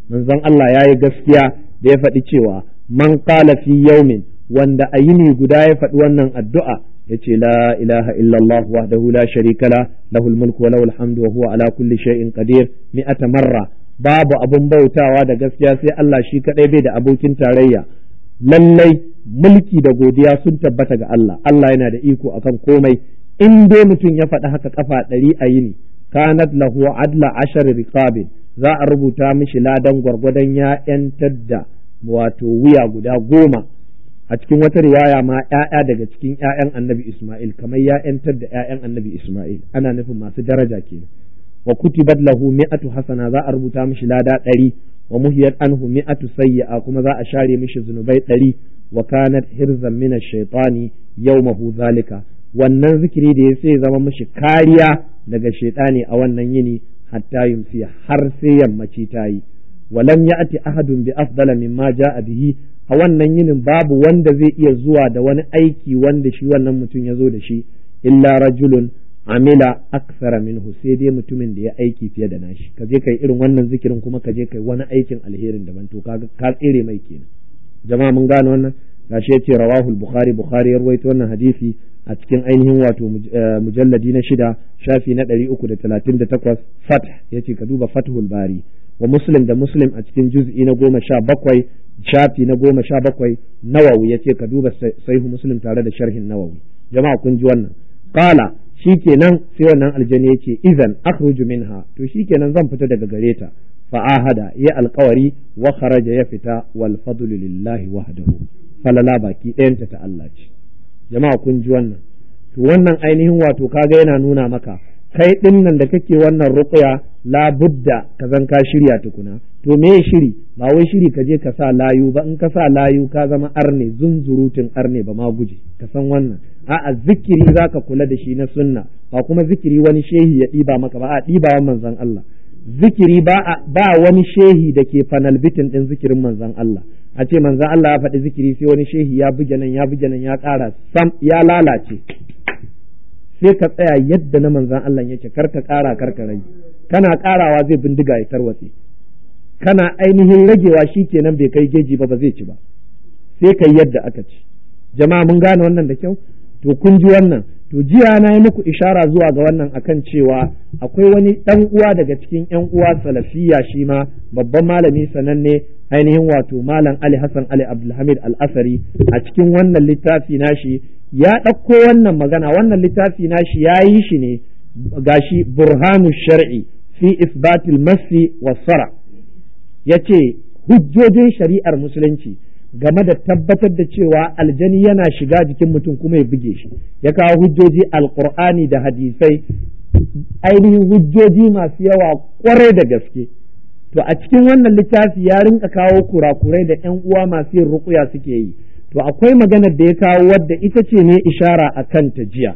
manzon Allah yayi gaskiya da ya faɗi cewa man qala fi yawmin wanda a yini guda ya faɗi wannan addu'a yace la ilaha illallah wahdahu la sharika la lahul mulku wa lahul hamdu wa huwa ala kulli shay'in qadir mi'ata marra babu abun bautawa da gaskiya sai Allah shi kadai bai da abokin tarayya lallai mulki da godiya sun tabbata ga Allah Allah yana da iko akan komai in dai mutum ya faɗi haka kafa ɗari a yini kanat lahu adla ashar riqabin za a rubuta mishi ladan gwargwadon ya ‘yantar da wato wuya guda goma a cikin wata riwaya ma ‘ya'ya daga cikin ‘ya'yan annabi Ismail kamar ya ‘yantar da ‘ya'yan annabi Ismail ana nufin masu daraja kenan wa kutibat lahu mi'atu hasana za a rubuta mishi lada ɗari wa muhiyat anhu mi'atu sayyi'a kuma za a share mishi zunubai ɗari wa kanat hirzan min ash-shaytani yawmahu zalika wannan zikiri da ya sai zama mishi kariya daga shaytani a wannan yini hatta yumsi har sai yammaci ta yi walam ya'ti ahadun bi afdala mimma ja'a bihi a wannan yinin babu wanda zai iya zuwa da wani aiki wanda shi wannan mutum ya zo da shi illa rajulun amila aksara minhu sai dai mutumin da ya aiki fiye da nashi ka je kai irin wannan zikirin kuma ka je kai wani aikin alherin daban to ka ka tsere mai kenan jama'a mun gane wannan gashi yace rawahul bukhari bukhari ya rawaito wannan hadisi a cikin ainihin wato mujalladi na shida shafi na ɗari uku da talatin da takwas fath ya ce ka duba fathul bari wa muslim da muslim a cikin juz'i na goma sha bakwai shafi na goma sha bakwai nawawi ya ce ka duba sahihu muslim tare da sharhin nawawi jama'a kun ji wannan qala shikenan sai wannan aljani ya ce idan akhruju minha to shikenan zan fita daga gare ta fa'ahada ya alkawari wa kharaja ya fita wal fadlu lillahi wahdahu falala baki ɗayanta ta Allah ce jama'a kun ji wannan to wannan ainihin wato kaga yana nuna maka kai din nan da kake wannan ruqya la budda ka zan ka shirya tukuna to me shiri ba wai shiri ka je ka sa layu ba in ka sa layu ka zama arne zunzurutun arne ba ma guje ka san wannan a'a zikiri zaka kula da shi na sunna ba kuma zikiri wani shehi ya ɗiba maka ba a ɗibawan manzon Allah zikiri ba ba wani shehi da ke fanal bitin din zikirin manzon Allah a ce manzon Allah ya faɗi zikiri sai wani shehi ya buge nan ya buge nan ya ƙara sam ya lalace sai ka tsaya yadda na manzon Allah yake kar ka ƙara kar ka rage kana ƙarawa zai bindiga ya tarwatse kana ainihin ragewa shi kenan bai kai geji ba ba zai ci ba sai kai yadda aka ci jama'a mun gane wannan da kyau to kun ji wannan to jiya na yi muku ishara zuwa ga wannan akan cewa akwai wani ɗan uwa daga cikin ƴan uwa salafiya shi ma babban malami sananne ainihin wato malam Ali Hassan Ali Abdulhamid Al-Asari a cikin wannan littafi nashi ya ɗauko wannan magana wannan littafi nashi ya yi shi ne gashi burhanu shar'i fi isbatil masi wasara yace hujjojin shari'ar musulunci game da tabbatar da cewa aljani yana shiga jikin mutum kuma ya buge shi ya kawo hujjoji alkur'ani da hadisai ainihin hujjoji masu yawa kwarai da gaske to a cikin wannan littafi ya rinka kawo kurakurai da yan uwa masu yin rukuya suke yi to akwai maganar da ya kawo wadda ita ce ne ishara a kanta jiya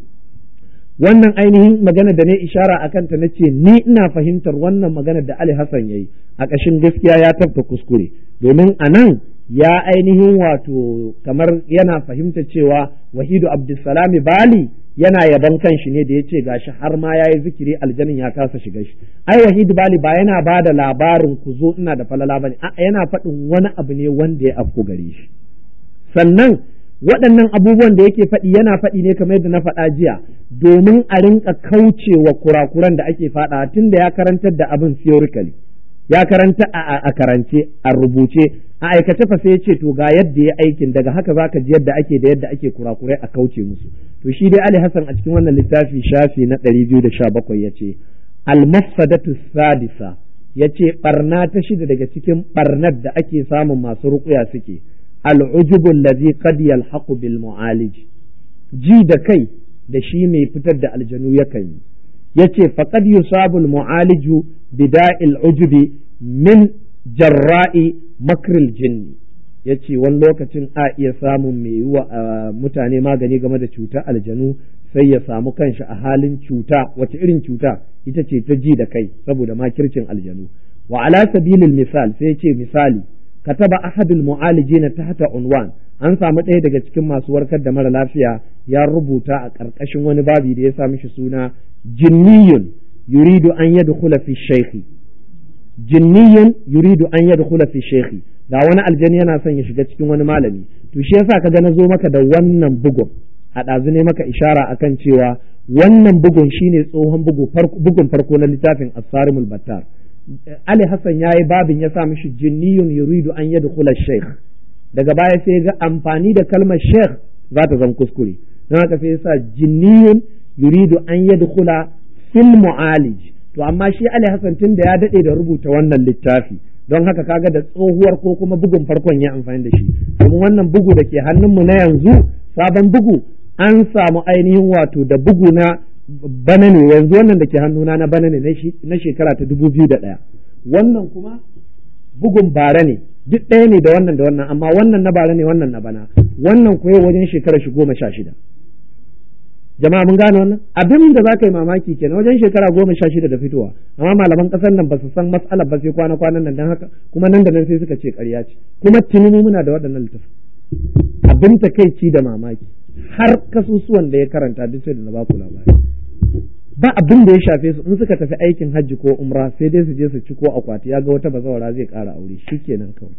wannan ainihin magana da ne ishara a kanta na ce ni ina fahimtar wannan magana da Ali Hassan ya yi a ƙashin gaskiya ya tafka kuskure domin a nan ya ainihin wato kamar yana fahimta cewa wahidu abdulsalami bali yana yaban kanshi ne da ya ce gashi har ma ya yi zikiri aljanin ya kasa shiga shi ai wahidu bali ba yana ba da labarin ku zo ina da falala bane a yana faɗin wani abu ne wanda ya afku gare shi sannan waɗannan abubuwan da yake faɗi yana faɗi ne kamar yadda na faɗa jiya domin a rinka kaucewa kurakuran da ake faɗa tun da ya karantar da abin theoretically ya karanta a karance a rubuce a aikace fa sai ya ce to ga yadda ya aikin daga haka zaka ji yadda ake da yadda ake kurakurai a kauce musu to shi dai Ali Hassan a cikin wannan littafi shafi na 217 yace al-mafsadatu sadisa yace barna ta shida daga cikin barnar da ake samun masu ruƙuya suke al-ujubu allazi qad yalhaqu bil mu'alij ji da kai da shi mai fitar da aljanu yakan yi yace faqad yusabu al-mu'aliju bida'il ujubi min jarra'i makril jinni ya ce wani lokacin a iya samun mai yi wa mutane magani game da cutar aljanu sai ya samu kanshi a halin cuta wace irin cuta ita ce ta ji da kai saboda makircin aljanu wa ala sabilil misal sai ya ce misali kataba ahadul mu'alijina tahta unwan an samu ɗaya daga cikin masu warkar da mara lafiya ya rubuta a ƙarƙashin wani babi da ya sa mishi suna jinniyun yuridu an yadkhula fi shaykhi jinniyun yuridu an yadkhula fi shaykhi ga wani aljani yana son ya shiga cikin wani malami to shi yasa kaga na zo maka da wannan bugun a ɗazu ne maka ishara akan cewa wannan bugun shine tsohon bugu bugun farko na littafin asarimul battar Ali Hassan ya yi babin ya sa mishi jinniyun yuridu an yadkhula shaykh daga baya sai ga amfani da kalmar sheikh za ta zama kuskure don haka sai yasa jinniyun yuridu an yadkhula fil mu'alij to amma shi Ali Hassan tun da ya dade da rubuta wannan littafi don haka kaga da tsohuwar ko kuma bugun farkon ya amfani da shi domin wannan bugu da ke hannunmu na yanzu sabon bugu an samu ainihin wato da bugu na bana ne yanzu wannan da ke hannuna na bana ne na shekara ta dubu biyu da ɗaya wannan kuma bugun bara ne duk ɗaya ne da wannan da wannan amma wannan na bara ne wannan na bana wannan kuwa wajen shekara shi goma sha shida jama'a mun gane wannan abin da za ka yi mamaki kenan wajen shekara goma sha shida da fitowa amma malaman ƙasar nan ba su san matsalar ba sai kwana kwanan nan don haka kuma nan da nan sai suka ce ƙarya ce kuma tuni muna da waɗannan littafin abin takaici da mamaki har kasusuwan da ya karanta duk sai da na ba ku labari ba abin da ya shafe su in suka tafi aikin hajji ko umra sai dai su je su ci ko akwati ya ga wata bazawara zai ƙara aure shikenan kawai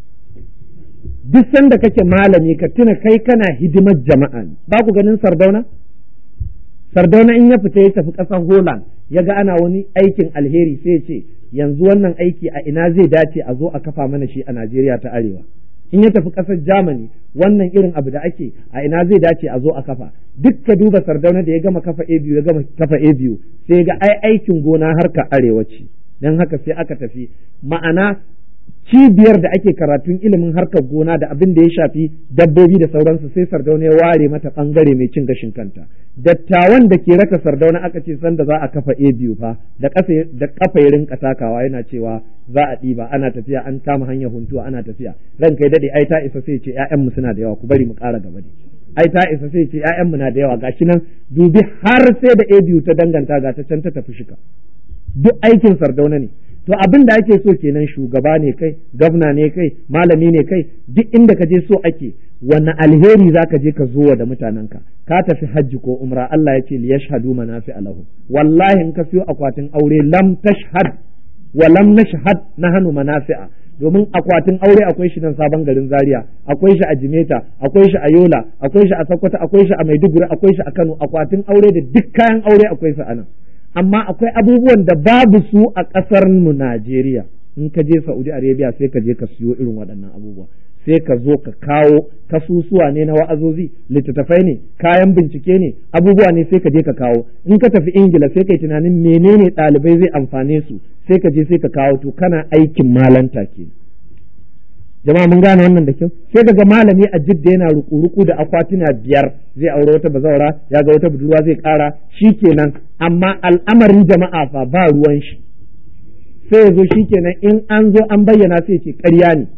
duk sanda kake malami ka tuna kai kana hidimar jama'a ne ba ku ganin sardauna sardauna in ya fita ya tafi ƙasar holland ya ga ana wani aikin alheri sai ya ce yanzu wannan aiki a ina zai dace a zo a kafa mana shi a najeriya ta arewa in ya tafi ƙasar Germany wannan irin abu da ake a ina zai dace a zo a kafa duk ka duba sardauna da ya gama kafa a biyu ya gama kafa a biyu sai ga ai aikin gona harka arewa ce don haka sai aka tafi ma'ana cibiyar da ake karatun ilimin harkar gona da abin da ya shafi dabbobi da sauransu sai sardauna ya ware mata bangare mai cin gashin kanta dattawan da ke raka sardauna aka ce sanda za a kafa a biyu fa da kafa ya rinka takawa yana cewa za a ɗiba ana tafiya an kama hanyar huntuwa ana tafiya ran kai daɗe ai ta isa sai ce ƴaƴanmu suna da yawa ku bari mu ƙara gaba ne ai ta isa sai ce ƴaƴanmu na da yawa gashi nan dubi har sai da a biyu ta danganta ga ta can ta tafi shika duk aikin sardauna ne to abin da ake so kenan shugaba ne kai gwamna ne kai malami ne kai duk inda ka je so ake wanne alheri za ka je ka zo da mutanenka ka tafi hajji ko umra Allah ya ce li yashhadu manafi alahu wallahi in ka siyo akwatin aure lam tashhad wa lam nashhad nahnu manafi'a domin akwatin aure akwai shi nan sabon garin Zaria akwai shi a Jimeta akwai shi a Yola akwai shi a Sokoto akwai shi a Maiduguri akwai shi a Kano akwatin aure da duk kayan aure akwai su a nan amma akwai abubuwan da babu su a ƙasar mu Najeriya in ka je Saudi Arabia sai ka je ka siyo irin waɗannan abubuwa sai ka zo ka kawo kasusuwa ne na wa'azozi littattafai ne kayan bincike ne abubuwa ne sai ka je ka kawo in ka tafi Ingila sai ka yi tunanin menene ɗalibai zai amfane su sai ka je sai ka kawo to kana aikin malanta ke jama'a mun gane wannan da kyau sai ka ga malami a jidda yana ruku-ruku da akwatuna biyar zai aure wata bazawara ya ga wata budurwa zai kara kenan amma al'amarin jama'a fa ba ruwan shi sai ya zo kenan in an zo an bayyana sai ce ƙarya ne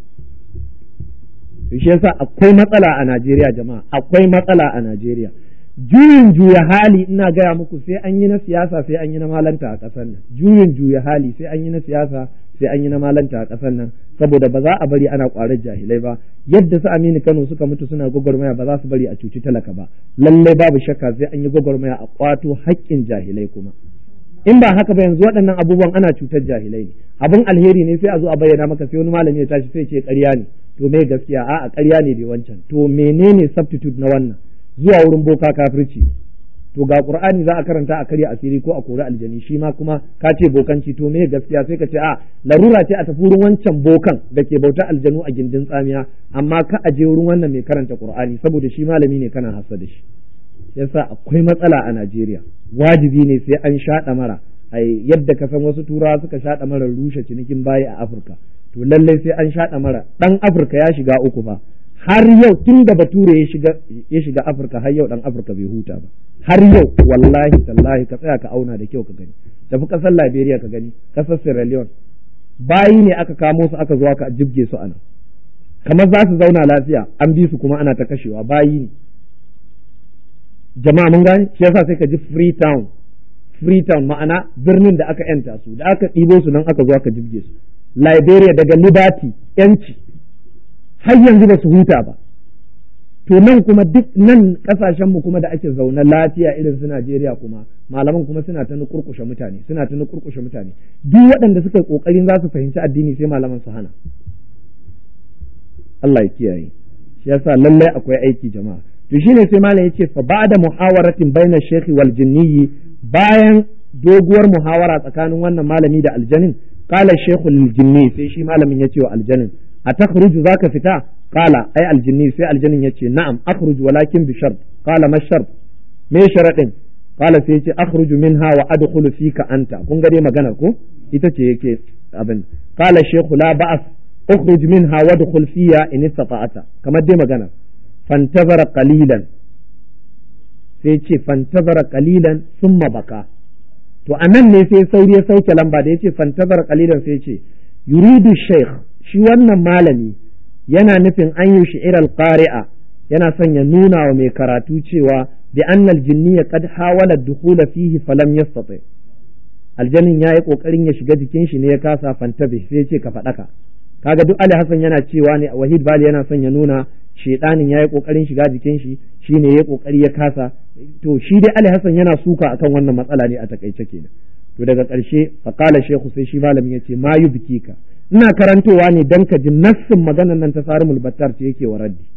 shi yasa akwai matsala a Najeriya jama'a akwai matsala a Najeriya juyin juya hali ina gaya muku sai an yi na siyasa sai an yi na malanta a ƙasar nan juyin juya hali sai an yi na siyasa sai an yi na malanta a ƙasar nan saboda ba za a bari ana ƙwarar jahilai ba yadda su Aminu Kano suka mutu suna gwagwarmaya ba za su bari a cuci talaka ba lallai babu shakka sai an yi gwagwarmaya a ƙwato haƙƙin jahilai kuma in ba haka ba yanzu waɗannan abubuwan ana cutar jahilai ne abin alheri ne sai a zo a bayyana maka sai wani malami ya tashi sai ce ƙarya ne to me gaskiya a'a ƙarya ne bai wancan to menene substitute na wannan zuwa wurin boka kafirci to ga qur'ani za a karanta a karya asiri ko a kori aljani shi ma kuma ka ce bokanci to me gaskiya sai ka ce a larura ce a tafi wurin wancan bokan da ke bauta aljanu a gindin tsamiya amma ka aje wurin wannan mai karanta qur'ani saboda shi malami ne kana hasa da shi yasa akwai matsala a Najeriya wajibi ne sai an shaɗa mara ai yadda ka san wasu turawa suka shaɗa mara rushe cinikin bayi a Afirka to lallai sai an shaɗa mara ɗan Afirka ya shiga uku fa har yau tun da bature ya shiga ya shiga Afirka har yau ɗan Afirka bai huta ba har yau wallahi tallahi ka tsaya ka auna da kyau ka gani tafi ƙasar Liberia ka gani ƙasar Sierra Leone bayi ne aka kamo su aka zo aka jibge su anan kamar za su zauna lafiya an bi su kuma ana ta kashewa bayi ne jama'a mun gane shi yasa sai ka ji Freetown Freetown ma'ana birnin da aka yanta su da aka ɗibo su nan aka zo aka jibge su Liberia daga Liberty yanci har yanzu ba su huta ba to nan kuma duk nan kasashen mu kuma da ake zaune lafiya irin su Najeriya kuma malaman kuma suna ta nukurkushe mutane suna ta nukurkushe mutane duk waɗanda suka yi kokarin za su fahimci addini sai malaman su hana Allah ya kiyaye shi yasa lallai akwai aiki jama'a to shine sai malam yace fa ba'da muhawaratin baina shaykhi wal jinni bayan doguwar muhawara tsakanin wannan malami da aljanin qala shaykhu lil jinni sai shi malamin yace wa aljanin atakhruju zaka fita qala ai aljinni sai aljanin yace na'am akhruj walakin bi shart qala ma shart me sharadin qala sai yace akhruju minha wa adkhulu fika anta kun ga dai maganar ko ita ce yake abin qala shaykhu la ba'as اخرج منها وادخل فيها ان استطعت kamar dai magana fantazara qalilan sai ce fantazara qalilan summa baka to anan ne sai sauri ya sauke lamba da yace fantazara qalilan sai ce yuridu shaykh shi wannan malami yana nufin an yi shi'ir qari'a yana son ya nuna wa mai karatu cewa bi annal jinniya qad hawala dukhula fihi falam yastati aljanin yayi kokarin ya shiga jikin shi ne ya kasa fantabi sai ce ka faɗaka kaga duk Ali Hassan yana cewa ne Wahid Bali yana son ya nuna shedanin yayi kokarin shiga jikin shi shine yayi kokari ya kasa to shi dai Ali Hassan yana suka akan wannan matsala ne a takaice kenan to daga ƙarshe faqala shehu sai shi malamin yace ma yubkika ina karantowa ne dan ka ji nassin maganar nan ta Sarimul Battar ce yake wa raddi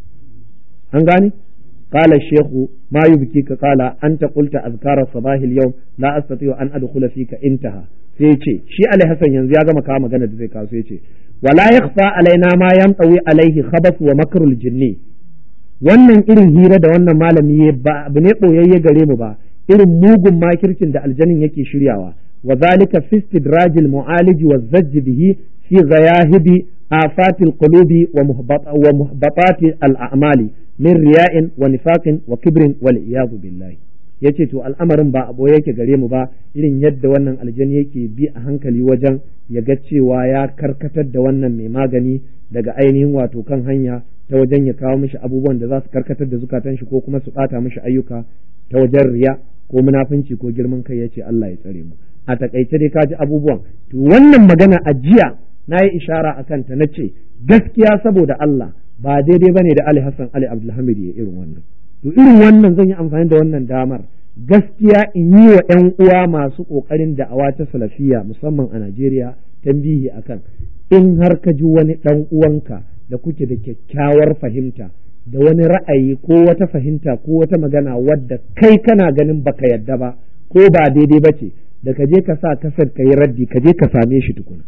an gane قال الشيخ ما يبكيك قال أنت قلت أذكار الصباح اليوم لا أستطيع أن أدخل فيك انتهى sai ce shi Ali Hassan yanzu ya gama kawo magana da zai kawo sai ce wala yakhfa alaina ma yamtawi alaihi khabas wa makrul jinni wannan irin hira da wannan malami ba abu ne boyayye gare mu ba irin mugun makircin da aljanin yake shiryawa wa zalika fi istidrajil mu'aliji wa zajj bihi fi ghayahibi afatil qulubi wa muhbatati al a'mali min riya'in wa nifaqin wa kibrin wal iyadu billahi yace to al'amarin ba abu yake gare mu ba irin yadda wannan aljani yake bi a hankali wajen ya ga cewa ya karkatar da wannan mai magani daga ainihin wato kan hanya ta wajen ya kawo mishi abubuwan da za su karkatar da zukatan shi ko kuma su bata mishi ayyuka ta wajen riya ko munafunci ko girman kai yace Allah ya tsare mu a takaice dai ka ji abubuwan to wannan magana a jiya na yi ishara a kanta na ce gaskiya saboda Allah ba daidai bane da Ali Hassan Ali Abdulhamid ya irin wannan to irin wannan zan yi amfani da wannan damar gaskiya in yi wa ‘yan uwa masu ƙoƙarin da'awa ta salafiya musamman a Najeriya tambihi akan in har ka ji wani ɗan uwanka da kuke da kyakkyawar fahimta da wani ra'ayi ko wata fahimta ko wata magana wadda kai kana ganin baka yadda ba ko ba daidai ba ce da ka je ka sa kasar ka yi raddi ka je ka same shi tukuna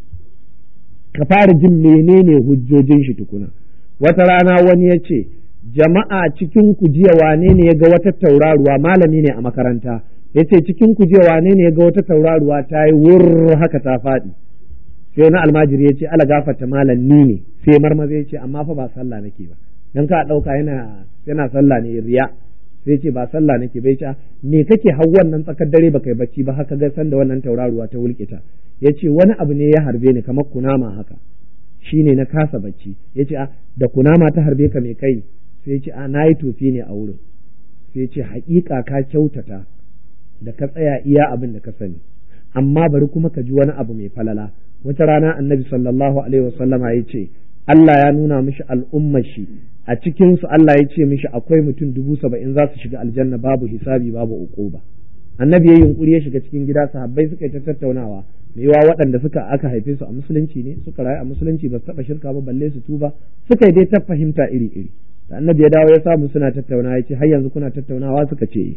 ka fara jin menene hujjojin shi tukuna wata rana wani ya ce jama'a cikin ku jiya wane ne ya ga wata tauraruwa malami ne a makaranta ya ce cikin ku jiya wane ne ya ga wata tauraruwa ta yi wur haka ta faɗi sai wani almajiri ya ce ala gafarta malam ni ne sai marmaza ya ce amma fa ba sallah nake ba dan ka ɗauka yana yana sallah ne riya sai ce ba sallah nake bai ce me kake hau wannan tsakar dare baka yi bacci ba haka ga san da wannan tauraruwa ta wulkita ya ce wani abu ne ya harbe ni kamar kunama haka shine na kasa bacci ya ce da kunama ta harbe ka me kai sai ce a na yi tofi ne a wurin sai ce haƙiƙa ka kyautata da ka tsaya iya abin da ka sani amma bari kuma ka ji wani abu mai falala wata rana annabi sallallahu alaihi wasallama ya ce Allah ya nuna mishi al'ummar shi a cikin su Allah ya ce mishi akwai mutum dubu saba'in za su shiga aljanna babu hisabi babu uquba annabi ya yunkuri ya shiga cikin gida sahabbai suka yi ta tattaunawa mai yawa waɗanda suka aka haife su a musulunci ne suka rayu a musulunci ba su taɓa shirka ba balle su tuba suka yi dai ta fahimta iri iri da annabi ya dawo ya samu suna tattaunawa ya ce har yanzu kuna tattaunawa suka ce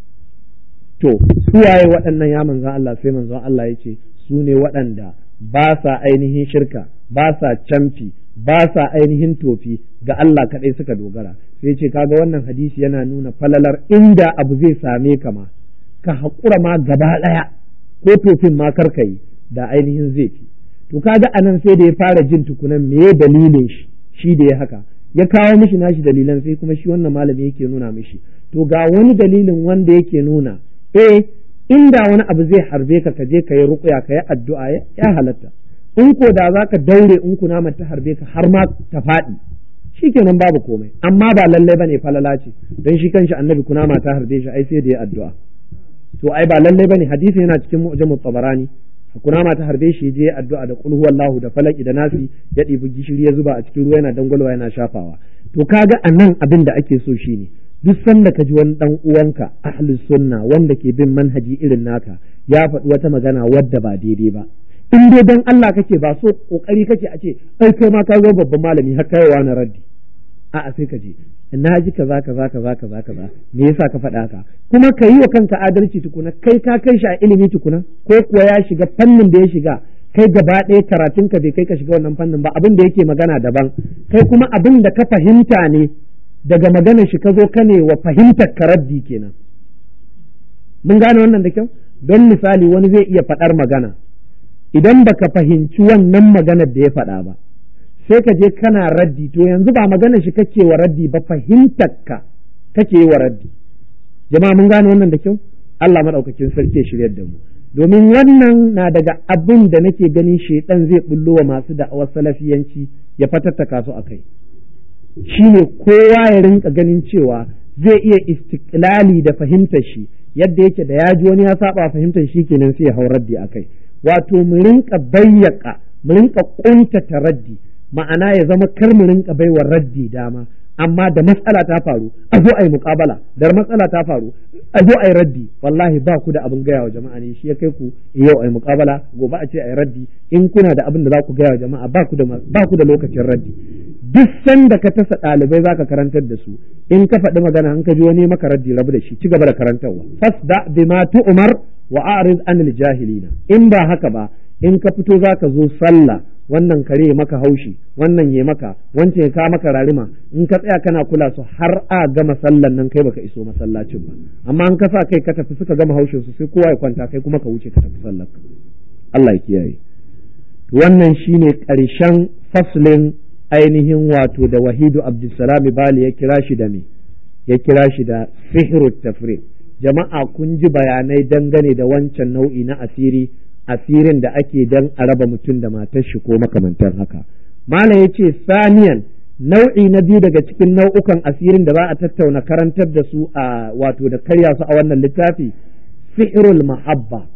to su waye waɗannan ya manzon Allah sai manzon Allah ya ce su ne waɗanda ba sa ainihin shirka ba sa camfi ba sa ainihin tofi ga Allah kaɗai suka dogara sai ce kaga wannan hadisi yana nuna falalar inda abu zai same ka ma ka haƙura ma gaba ɗaya ko tofin ma karka yi da ainihin zai fi to kaga anan sai da ya fara jin tukunan me dalilin shi shi da ya haka ya kawo mishi nashi dalilan sai kuma shi wannan malami yake nuna mishi to ga wani dalilin wanda yake nuna eh inda wani abu zai harbe ka ka je ka yi ruƙuya ka yi addu'a ya halatta in ko da za ka daure in kunama ta harbe ka har ma ta faɗi shikenan babu komai amma ba lallai bane falala ce don shi kanshi annabi kunama ta harbe shi ai sai da ya addu'a to ai ba lallai bane hadisi yana cikin mu'jamut tabarani kunama ta harbe shi je addu'a da qul huwallahu da falaki da nasi ya ɗibi gishiri ya zuba a cikin ruwa yana dangwalwa yana shafawa to kaga anan abin da ake so shine duk sanda ka ji wani dan uwanka ahlus sunna wanda ke bin manhaji irin naka ya faɗi wata magana wadda ba daidai ba in dai dan Allah kake ba so kokari kake a ce ai kai ma ka zo babban malami har kai wa na raddi a'a sai ka je na ji kaza kaza kaza kaza kaza me yasa ka faɗa haka kuma ka yi wa kanka adalci tukuna kai ka kai shi a ilimi tukuna ko kuwa ya shiga fannin da ya shiga kai gaba ɗaya karatun ka bai kai ka shiga wannan fannin ba abin da yake magana daban kai kuma abin da ka fahimta ne daga maganar shi ka zo ka ne wa fahimtar karaddi kenan mun gane wannan da kyau don misali wani zai iya faɗar magana idan baka fahimci wannan maganar da ya faɗa ba sai ka je kana raddi to yanzu ba maganar shi kake wa raddi ba fahimtar ka kake yi wa raddi jama'a mun gane wannan da kyau Allah madaukakin sarki ya shiryar da mu domin wannan na daga abin da nake ganin shedan zai bullo wa masu da'awar salafiyanci ya fatattaka su akai shine kowa ya rinka ganin cewa zai iya istiklali da fahimtar shi yadda yake da ya ji wani ya saba fahimtar shi kenan sai ya hau raddi akai wato mu rinka bayyaka mu rinka kuntata raddi ma'ana ya zama kar mu rinka baiwa raddi dama amma da matsala ta faru a zo a yi muƙabala da matsala ta faru a zo a yi raddi wallahi ba ku da abin gaya wa jama'a ne shi ya kai ku yau a yi muƙabala gobe a ce a yi raddi in kuna da abin da za ku gaya wa jama'a ba ku da ba ku da lokacin raddi duk sanda ka tasa ɗalibai za ka karantar da su in ka faɗi magana an ka ji wani maka raddi rabu da shi ci gaba da karantarwa fasda bima tu'mar wa a'rid anil jahilina in ba haka ba in ka fito za ka zo sallah wannan kare ya maka haushi wannan ya maka wancan ya ka maka rarima in ka tsaya kana kula su har a gama sallan nan kai baka iso masallacin ba amma in ka sa kai ka tafi suka gama haushin su sai kowa ya kwanta kai kuma ka wuce ka tafi sallar Allah ya kiyaye wannan shine ƙarshen faslin ainihin wato da wahidu abdulsalam bali ya kira shi da me ya kira shi da sihru tafriq jama'a kun ji bayanai dangane da wancan nau'i na asiri asirin da ake dan a raba mutum da matar shi ko makamantar haka malam yace saniyan nau'i na biyu daga cikin nau'ukan asirin da za a tattauna karantar da su a wato da karya su a wannan littafi sihrul mahabba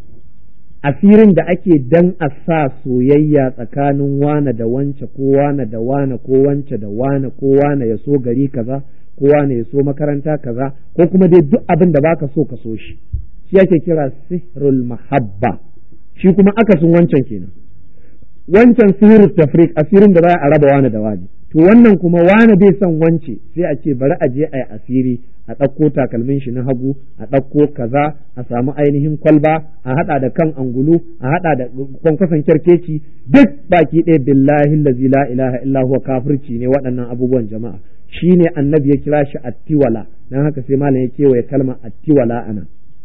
asirin da ake dan a sa soyayya tsakanin wane da wance ko wane da wane ko wance da wane ko wane ya so gari kaza ko wane ya so makaranta kaza ko kuma dai duk abin da baka so ka so shi shi ake kira sihrul mahabba shi kuma akasin wancan kenan wancan sihirul tafriq asirin da za a raba wani da wani to wannan kuma wani bai son wance sai a ce bari a je a yi asiri a ɗauko takalmin shi na hagu a ɗauko kaza a samu ainihin kwalba a haɗa da kan angulu a haɗa da kwankwason kyarkeci duk baki ɗaya billahi lazi la ilaha illa huwa kafirci ne waɗannan abubuwan jama'a shine annabi ya kira shi attiwala dan haka sai malam ya kewaye kalmar attiwala ana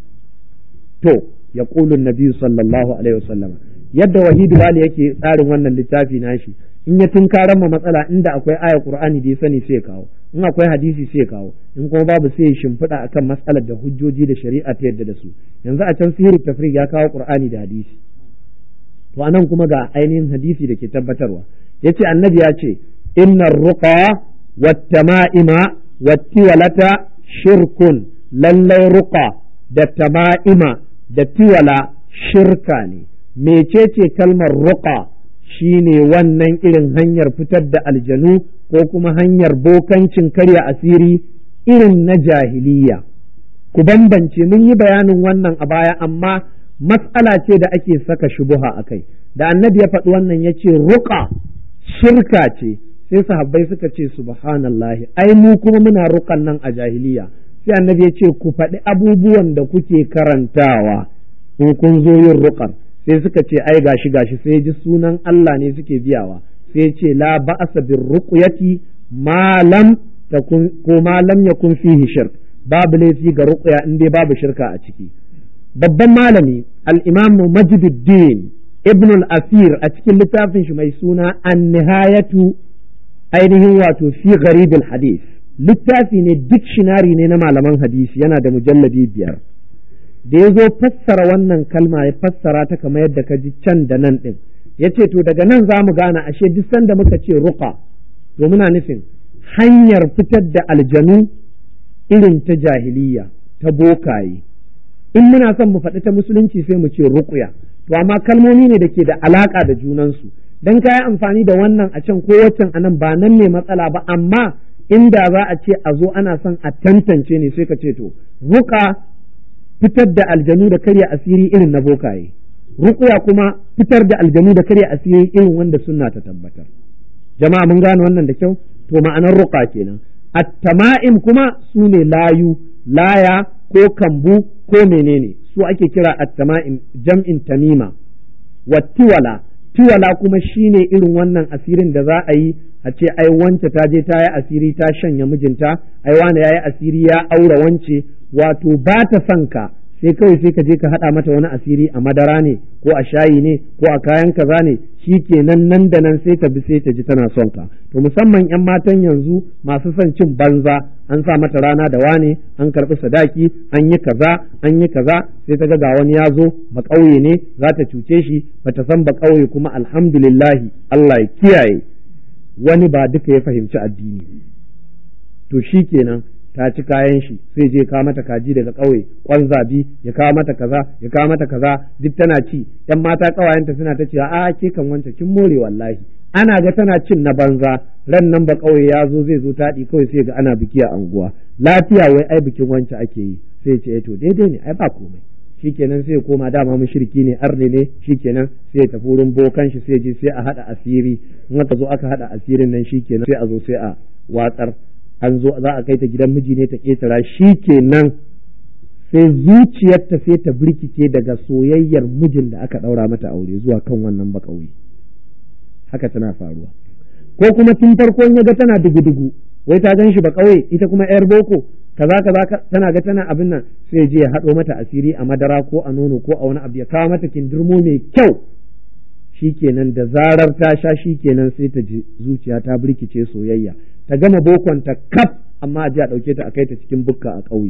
to ya ƙulun nabi sallallahu alaihi wasallam yadda wahidu wali yake tsarin wannan littafi nashi in ya tunkaran ma matsala inda akwai aya qur'ani da ya sani sai kawo in akwai hadisi sai kawo in kuma babu sai shimfiɗa akan matsalar da hujjoji da shari'a ta yadda da su yanzu a can sihiru tafriq ya kawo qur'ani da hadisi to anan kuma ga ainihin hadisi da ke tabbatarwa yace annabi ya ce innar ruqa wattama'ima wattiwalata shirkun lallai ruqa da tama'ima da tiwala shirka ne mecece kalmar ruqa shine wannan irin hanyar fitar da aljanu ko kuma hanyar bokancin karya asiri irin na jahiliya ku bambance mun yi bayanin wannan a baya amma matsala ce da ake saka shubuha a kai da annabi ya faɗi wannan ya ce ruqa shirka ce sai sahabbai suka ce subhanallahi ai mu kuma muna ruqan nan a jahiliya sai annabi ya ce ku faɗi abubuwan da kuke karantawa in kun zo yin ruqar sai suka ce ai gashi gashi sai ji sunan Allah ne suke biyawa sai ce la ba'asa bir ruqyati ma lam takun ko ma lam yakun fihi shirk babu laifi ga ruqya in dai babu shirka a ciki babban malami al-imam Majduddin ibn al-Asir a cikin littafin shi mai suna an-nihayatu ainihin wato fi gharib al-hadith littafi ne dictionary ne na malaman hadisi yana da mujalladi biyar da ya zo fassara wannan kalma ya fassara ta kamar yadda ka ji can da nan ɗin ya ce to daga nan za mu gane ashe duk sanda muka ce ruqa to muna nufin hanyar fitar da aljanu irin ta jahiliya ta bokaye in muna son mu faɗi ta musulunci sai mu ce ruqya to amma kalmomi ne da ke da alaka da junansu dan kayi amfani da wannan a can ko waccan anan ba nan ne matsala ba amma inda za a ce a zo ana son a tantance ne sai ka ce to ruka fitar da aljanu da karya asiri irin na bokaye ruqya kuma fitar da aljanu da karya asiri irin wanda sunna ta tabbatar jama'a mun gane wannan da kyau to ma'anar ruqa kenan at-tama'im kuma su ne layu laya ko kambu ko menene su ake kira at-tama'im jam'in tamima wa tiwala tiwala kuma shine irin wannan asirin da za a yi a ce ai wance ta je ta yi asiri ta shanya mijinta ai wani ya yi asiri ya aura wance wato ba ta son ka sai kawai sai ka je ka haɗa mata wani asiri a madara ne ko a shayi ne ko a kayan kaza ne shi kenan nan da nan sai ta bi sai ta ji tana son ka to musamman yan matan yanzu masu son cin banza an sa mata rana da wane an karɓi sadaki an yi kaza an yi kaza sai ta ga ga wani ya zo ba ƙauye ne za ta cuce shi ba ta san ba ƙauye kuma alhamdulillahi Allah ya kiyaye wani ba duka ya fahimci addini to shi kenan ta ci kayan shi sai je kawo mata kaji daga ƙauye kwan zabi ya kawo mata kaza ya kawo mata kaza duk tana ci yan mata ƙawayenta suna ta cewa a ke kan wance kin more wallahi ana ga tana cin na banza ran nan ba ƙauye ya zo zai zo taɗi kawai sai ga ana biki a anguwa lafiya wai ai bikin wance ake yi sai ce to daidai ne ai ba komai shikenan sai ya koma dama mushriki ne arne ne shikenan sai ya tafi wurin bokan shi sai je sai a hada asiri in aka zo aka hada asirin nan shikenan sai a zo sai a watsar an zo za a kai ta gidan miji ne ta ketara shikenan sai zuciyarta sai ta birkice daga soyayyar mijin da aka daura mata aure zuwa kan wannan bakauye haka tana faruwa ko kuma tun farko ya ga tana dugu-dugu wai ta gan shi ba kauye ita kuma yar boko kaza kaza tana ga tana abin nan sai je ya haɗo mata asiri a madara ko a nono ko a wani abu ya kawo mata kindirmo mai kyau shikenan da zarar ta sha shikenan sai ta ji zuciya ta birkice soyayya ta gama bokon ta kaf amma a ji a ɗauke ta a kai ta cikin bukka a ƙauye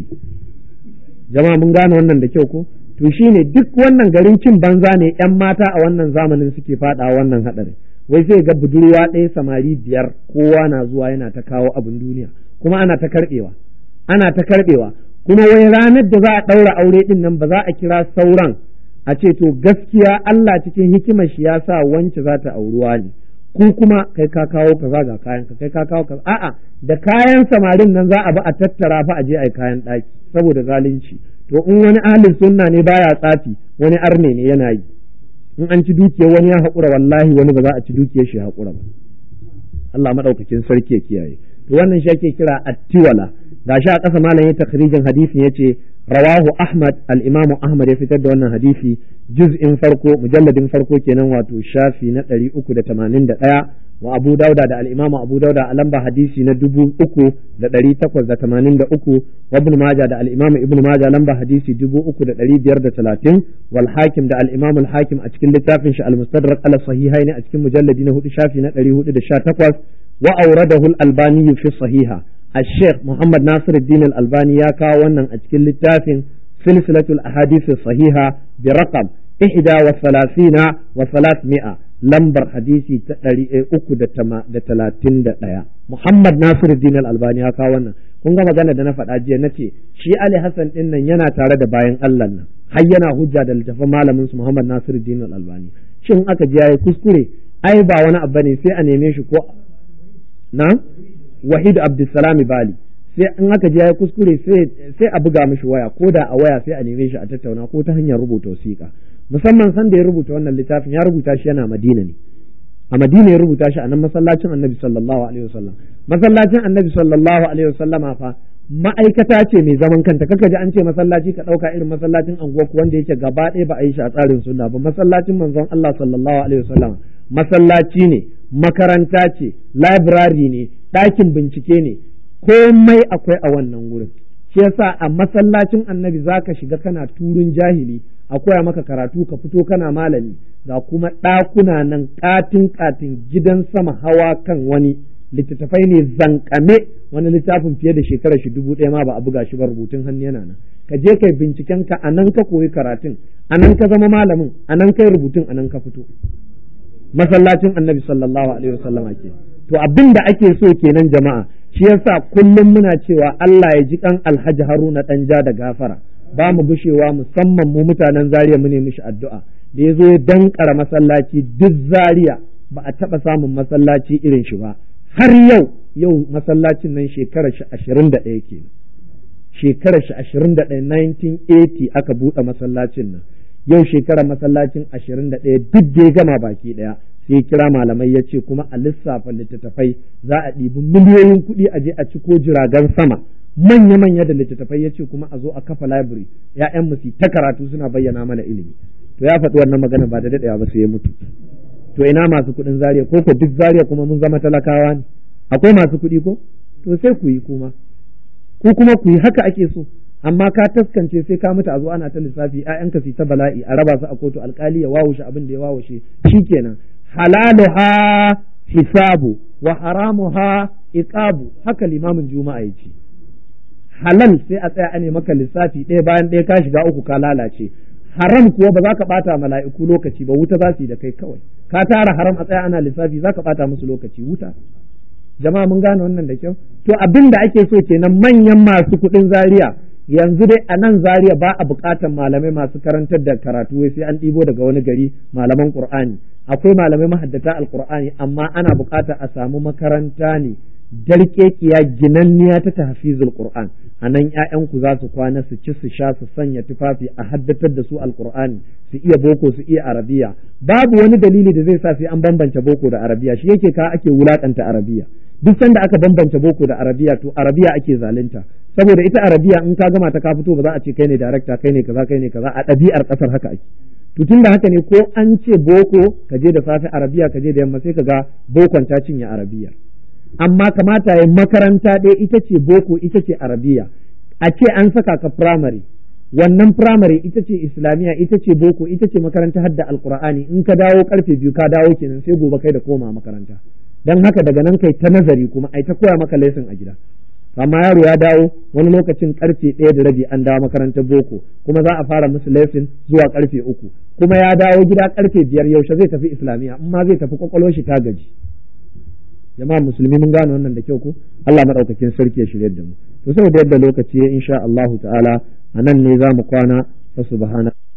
jama'a mun gane wannan da kyau ko to shine duk wannan garin cin banza ne yan mata a wannan zamanin suke faɗa wannan haɗarin wai sai ga budurwa ɗaya samari biyar kowa na zuwa yana ta kawo abin duniya kuma ana ta karɓewa ana ta karɓewa kuma wai ranar da za a ɗaura aure ɗin nan ba za a kira sauran a ce to gaskiya Allah cikin hikimar shi ya sa wance za ta auruwa ne ku kuma kai ka kawo kaza ga kayan ka kai ka kawo kaza a'a da kayan samarin nan za a bi a tattara fa a je ai kayan ɗaki saboda zalunci to in wani ahlin sunna ne baya tsafi wani arne ne yana yi in an ci dukiyar wani ya haƙura wallahi wani ba za a ci dukiyar shi haƙura ba Allah madaukakin sarki ya kiyaye to wannan shi ake kira attiwala gashi a ƙasa malam ya takhrijin hadisin yace rawahu ahmad al-imamu ahmad ya fitar da wannan hadisi juz'in farko mujalladin farko kenan wato shafi na 381 wa abu dauda da al-imamu abu dauda a lamba hadisi na 3883 wa ibn maja da al-imamu ibn maja lamba hadisi 3530 wal hakim da al-imamu al-hakim a cikin littafin shi al-mustadrak ala sahihaini a cikin mujalladi na 4 shafi na 418 wa awradahu al-albani fi sahiha الشيخ محمد ناصر الدين الألباني يا كاونا أتكل للتافن سلسلة الأحاديث الصحيحة برقم إحدى وثلاثين وثلاثمائة لمبر حديثي أكو دا تلاتين دا محمد ناصر الدين الألباني يا كاونا kun ga magana da na faɗa jiya na ce shi Ali Hassan ɗin nan yana tare da bayan Allah nan har yana hujja da littafin malamin su Muhammad Nasiruddin Al-Albani shin aka ji yayi kuskure ai ba wani abu ne sai a neme shi ko na Wahid Abdulsalami Bali sai in aka je ya kuskure sai a buga mishi waya ko da a waya sai a neme shi a tattauna ko ta hanyar rubuta wasiƙa musamman san da ya rubuta wannan littafin ya rubuta shi yana Madina ne a Madina ya rubuta shi a nan masallacin Annabi sallallahu alaihi wasallam masallacin Annabi sallallahu alaihi wasallam fa ma'aikata ce mai zaman kanta kaka ji an ce masallaci ka ɗauka irin masallacin anguwa wanda yake gaba ɗaya ba a yi shi a tsarin sunna ba masallacin manzon Allah sallallahu alaihi wasallam masallaci ne makaranta ce library ne ɗakin bincike ne komai akwai a wannan wurin shi yasa a masallacin annabi zaka shiga kana turun jahili a koya maka karatu ka fito kana malami ga kuma ɗakuna nan ƙatin ƙatin gidan sama hawa kan wani littattafai ne zankame wani littafin fiye da shekarar shi dubu ɗaya ma ba a buga shi ba rubutun hannu yana nan ka je kai binciken ka a nan ka koyi karatun a nan ka zama malamin a nan kai rubutun a nan ka fito masallacin annabi sallallahu alaihi wasallama ke to abin da ake so kenan jama'a shi yasa kullum muna cewa Allah ya ji kan Alhaji Haruna dan ja da gafara ba mu gushewa musamman mu mutanen Zaria mu ne mishi addu'a da ya zo ya dankara masallaci duk zaria ba a taɓa samun masallaci irin shi ba har yau yau masallacin nan shekarar shi ashirin da ɗaya kenan shekarar shi ashirin da ɗaya 1980 aka buɗe masallacin nan yau shekarar masallacin ashirin da ɗaya duk da ya gama baki ɗaya sai kira malamai ya ce kuma a lissafa littattafai za a ɗibi miliyoyin kuɗi a je a ci ko jiragen sama manya-manya da littattafai ya ce kuma a zo a kafa library ya'yan mu ta karatu suna bayyana mana ilimi to ya faɗi wannan magana ba da daɗewa ba sai ya mutu to ina masu kuɗin zariya ko ko duk zariya kuma mun zama talakawa ne akwai masu kuɗi ko to sai ku yi kuma ku kuma ku yi haka ake so amma ka taskance sai ka mutu a zo ana ta lissafi ƴaƴanka su ta bala'i a raba su a kotu alkali ya wawushe abin da ya wawushe shikenan halaluha hisabu wa haramuha iqabu haka limamin juma'a yace halal sai a tsaya ane maka lissafi ɗaya bayan ɗaya ka shiga uku ka lalace haram kuwa ba za ka bata mala'iku lokaci ba wuta za su yi da kai kawai ka tara haram a tsaya ana lissafi za ka bata musu lokaci wuta jama'a mun gane wannan da kyau to abin da ake so kenan manyan masu kuɗin zaria yanzu dai a nan zaria ba a buƙatar malamai masu karantar da karatu wai sai an ɗibo daga wani gari malaman qur'ani akwai malamai mahaddata alqur'ani amma ana buƙatar a samu makaranta ne darkekiya ginanniya ta tahfizul qur'an a nan ƴaƴanku za su kwana su ci su sha su sanya tufafi a haddatar da su alqur'ani su iya boko su iya arabiya babu wani dalili da zai sa sai an bambance boko da arabiya shi yake ka ake wulakanta arabiya duk sanda aka bambance boko da arabiya to arabiya ake zalunta saboda ita arabiya in ka gama ta ka fito ba za a ce kai ne darakta kai ne kaza kai ne kaza a ɗabi'ar ƙasar haka ake to tun da haka ne ko an ce boko ka je da safe arabiya ka je da yamma sai ka ga bokon ta cinye arabiya amma kamata ya makaranta ɗaya ita ce boko ita ce arabiya a ce an saka ka firamare wannan firamare ita ce islamiyya ita ce boko ita ce makaranta hadda alqur'ani in ka dawo karfe biyu ka dawo kenan sai gobe kai da koma makaranta dan haka daga nan kai ta nazari kuma ai ta koya maka lesson a gida amma yaro ya dawo wani lokacin karfe ɗaya da rabi an dawo makarantar boko kuma za a fara musu lesson zuwa karfe uku kuma ya dawo gida karfe biyar yaushe zai tafi islamiyya in ma zai tafi kwakwalwar shi ta gaji jama'a musulmi mun gane wannan da kyau ko Allah madaukakin sarki ya shirye da mu to saboda yadda lokaci ya insha Allah ta'ala anan ne za mu kwana fa subhana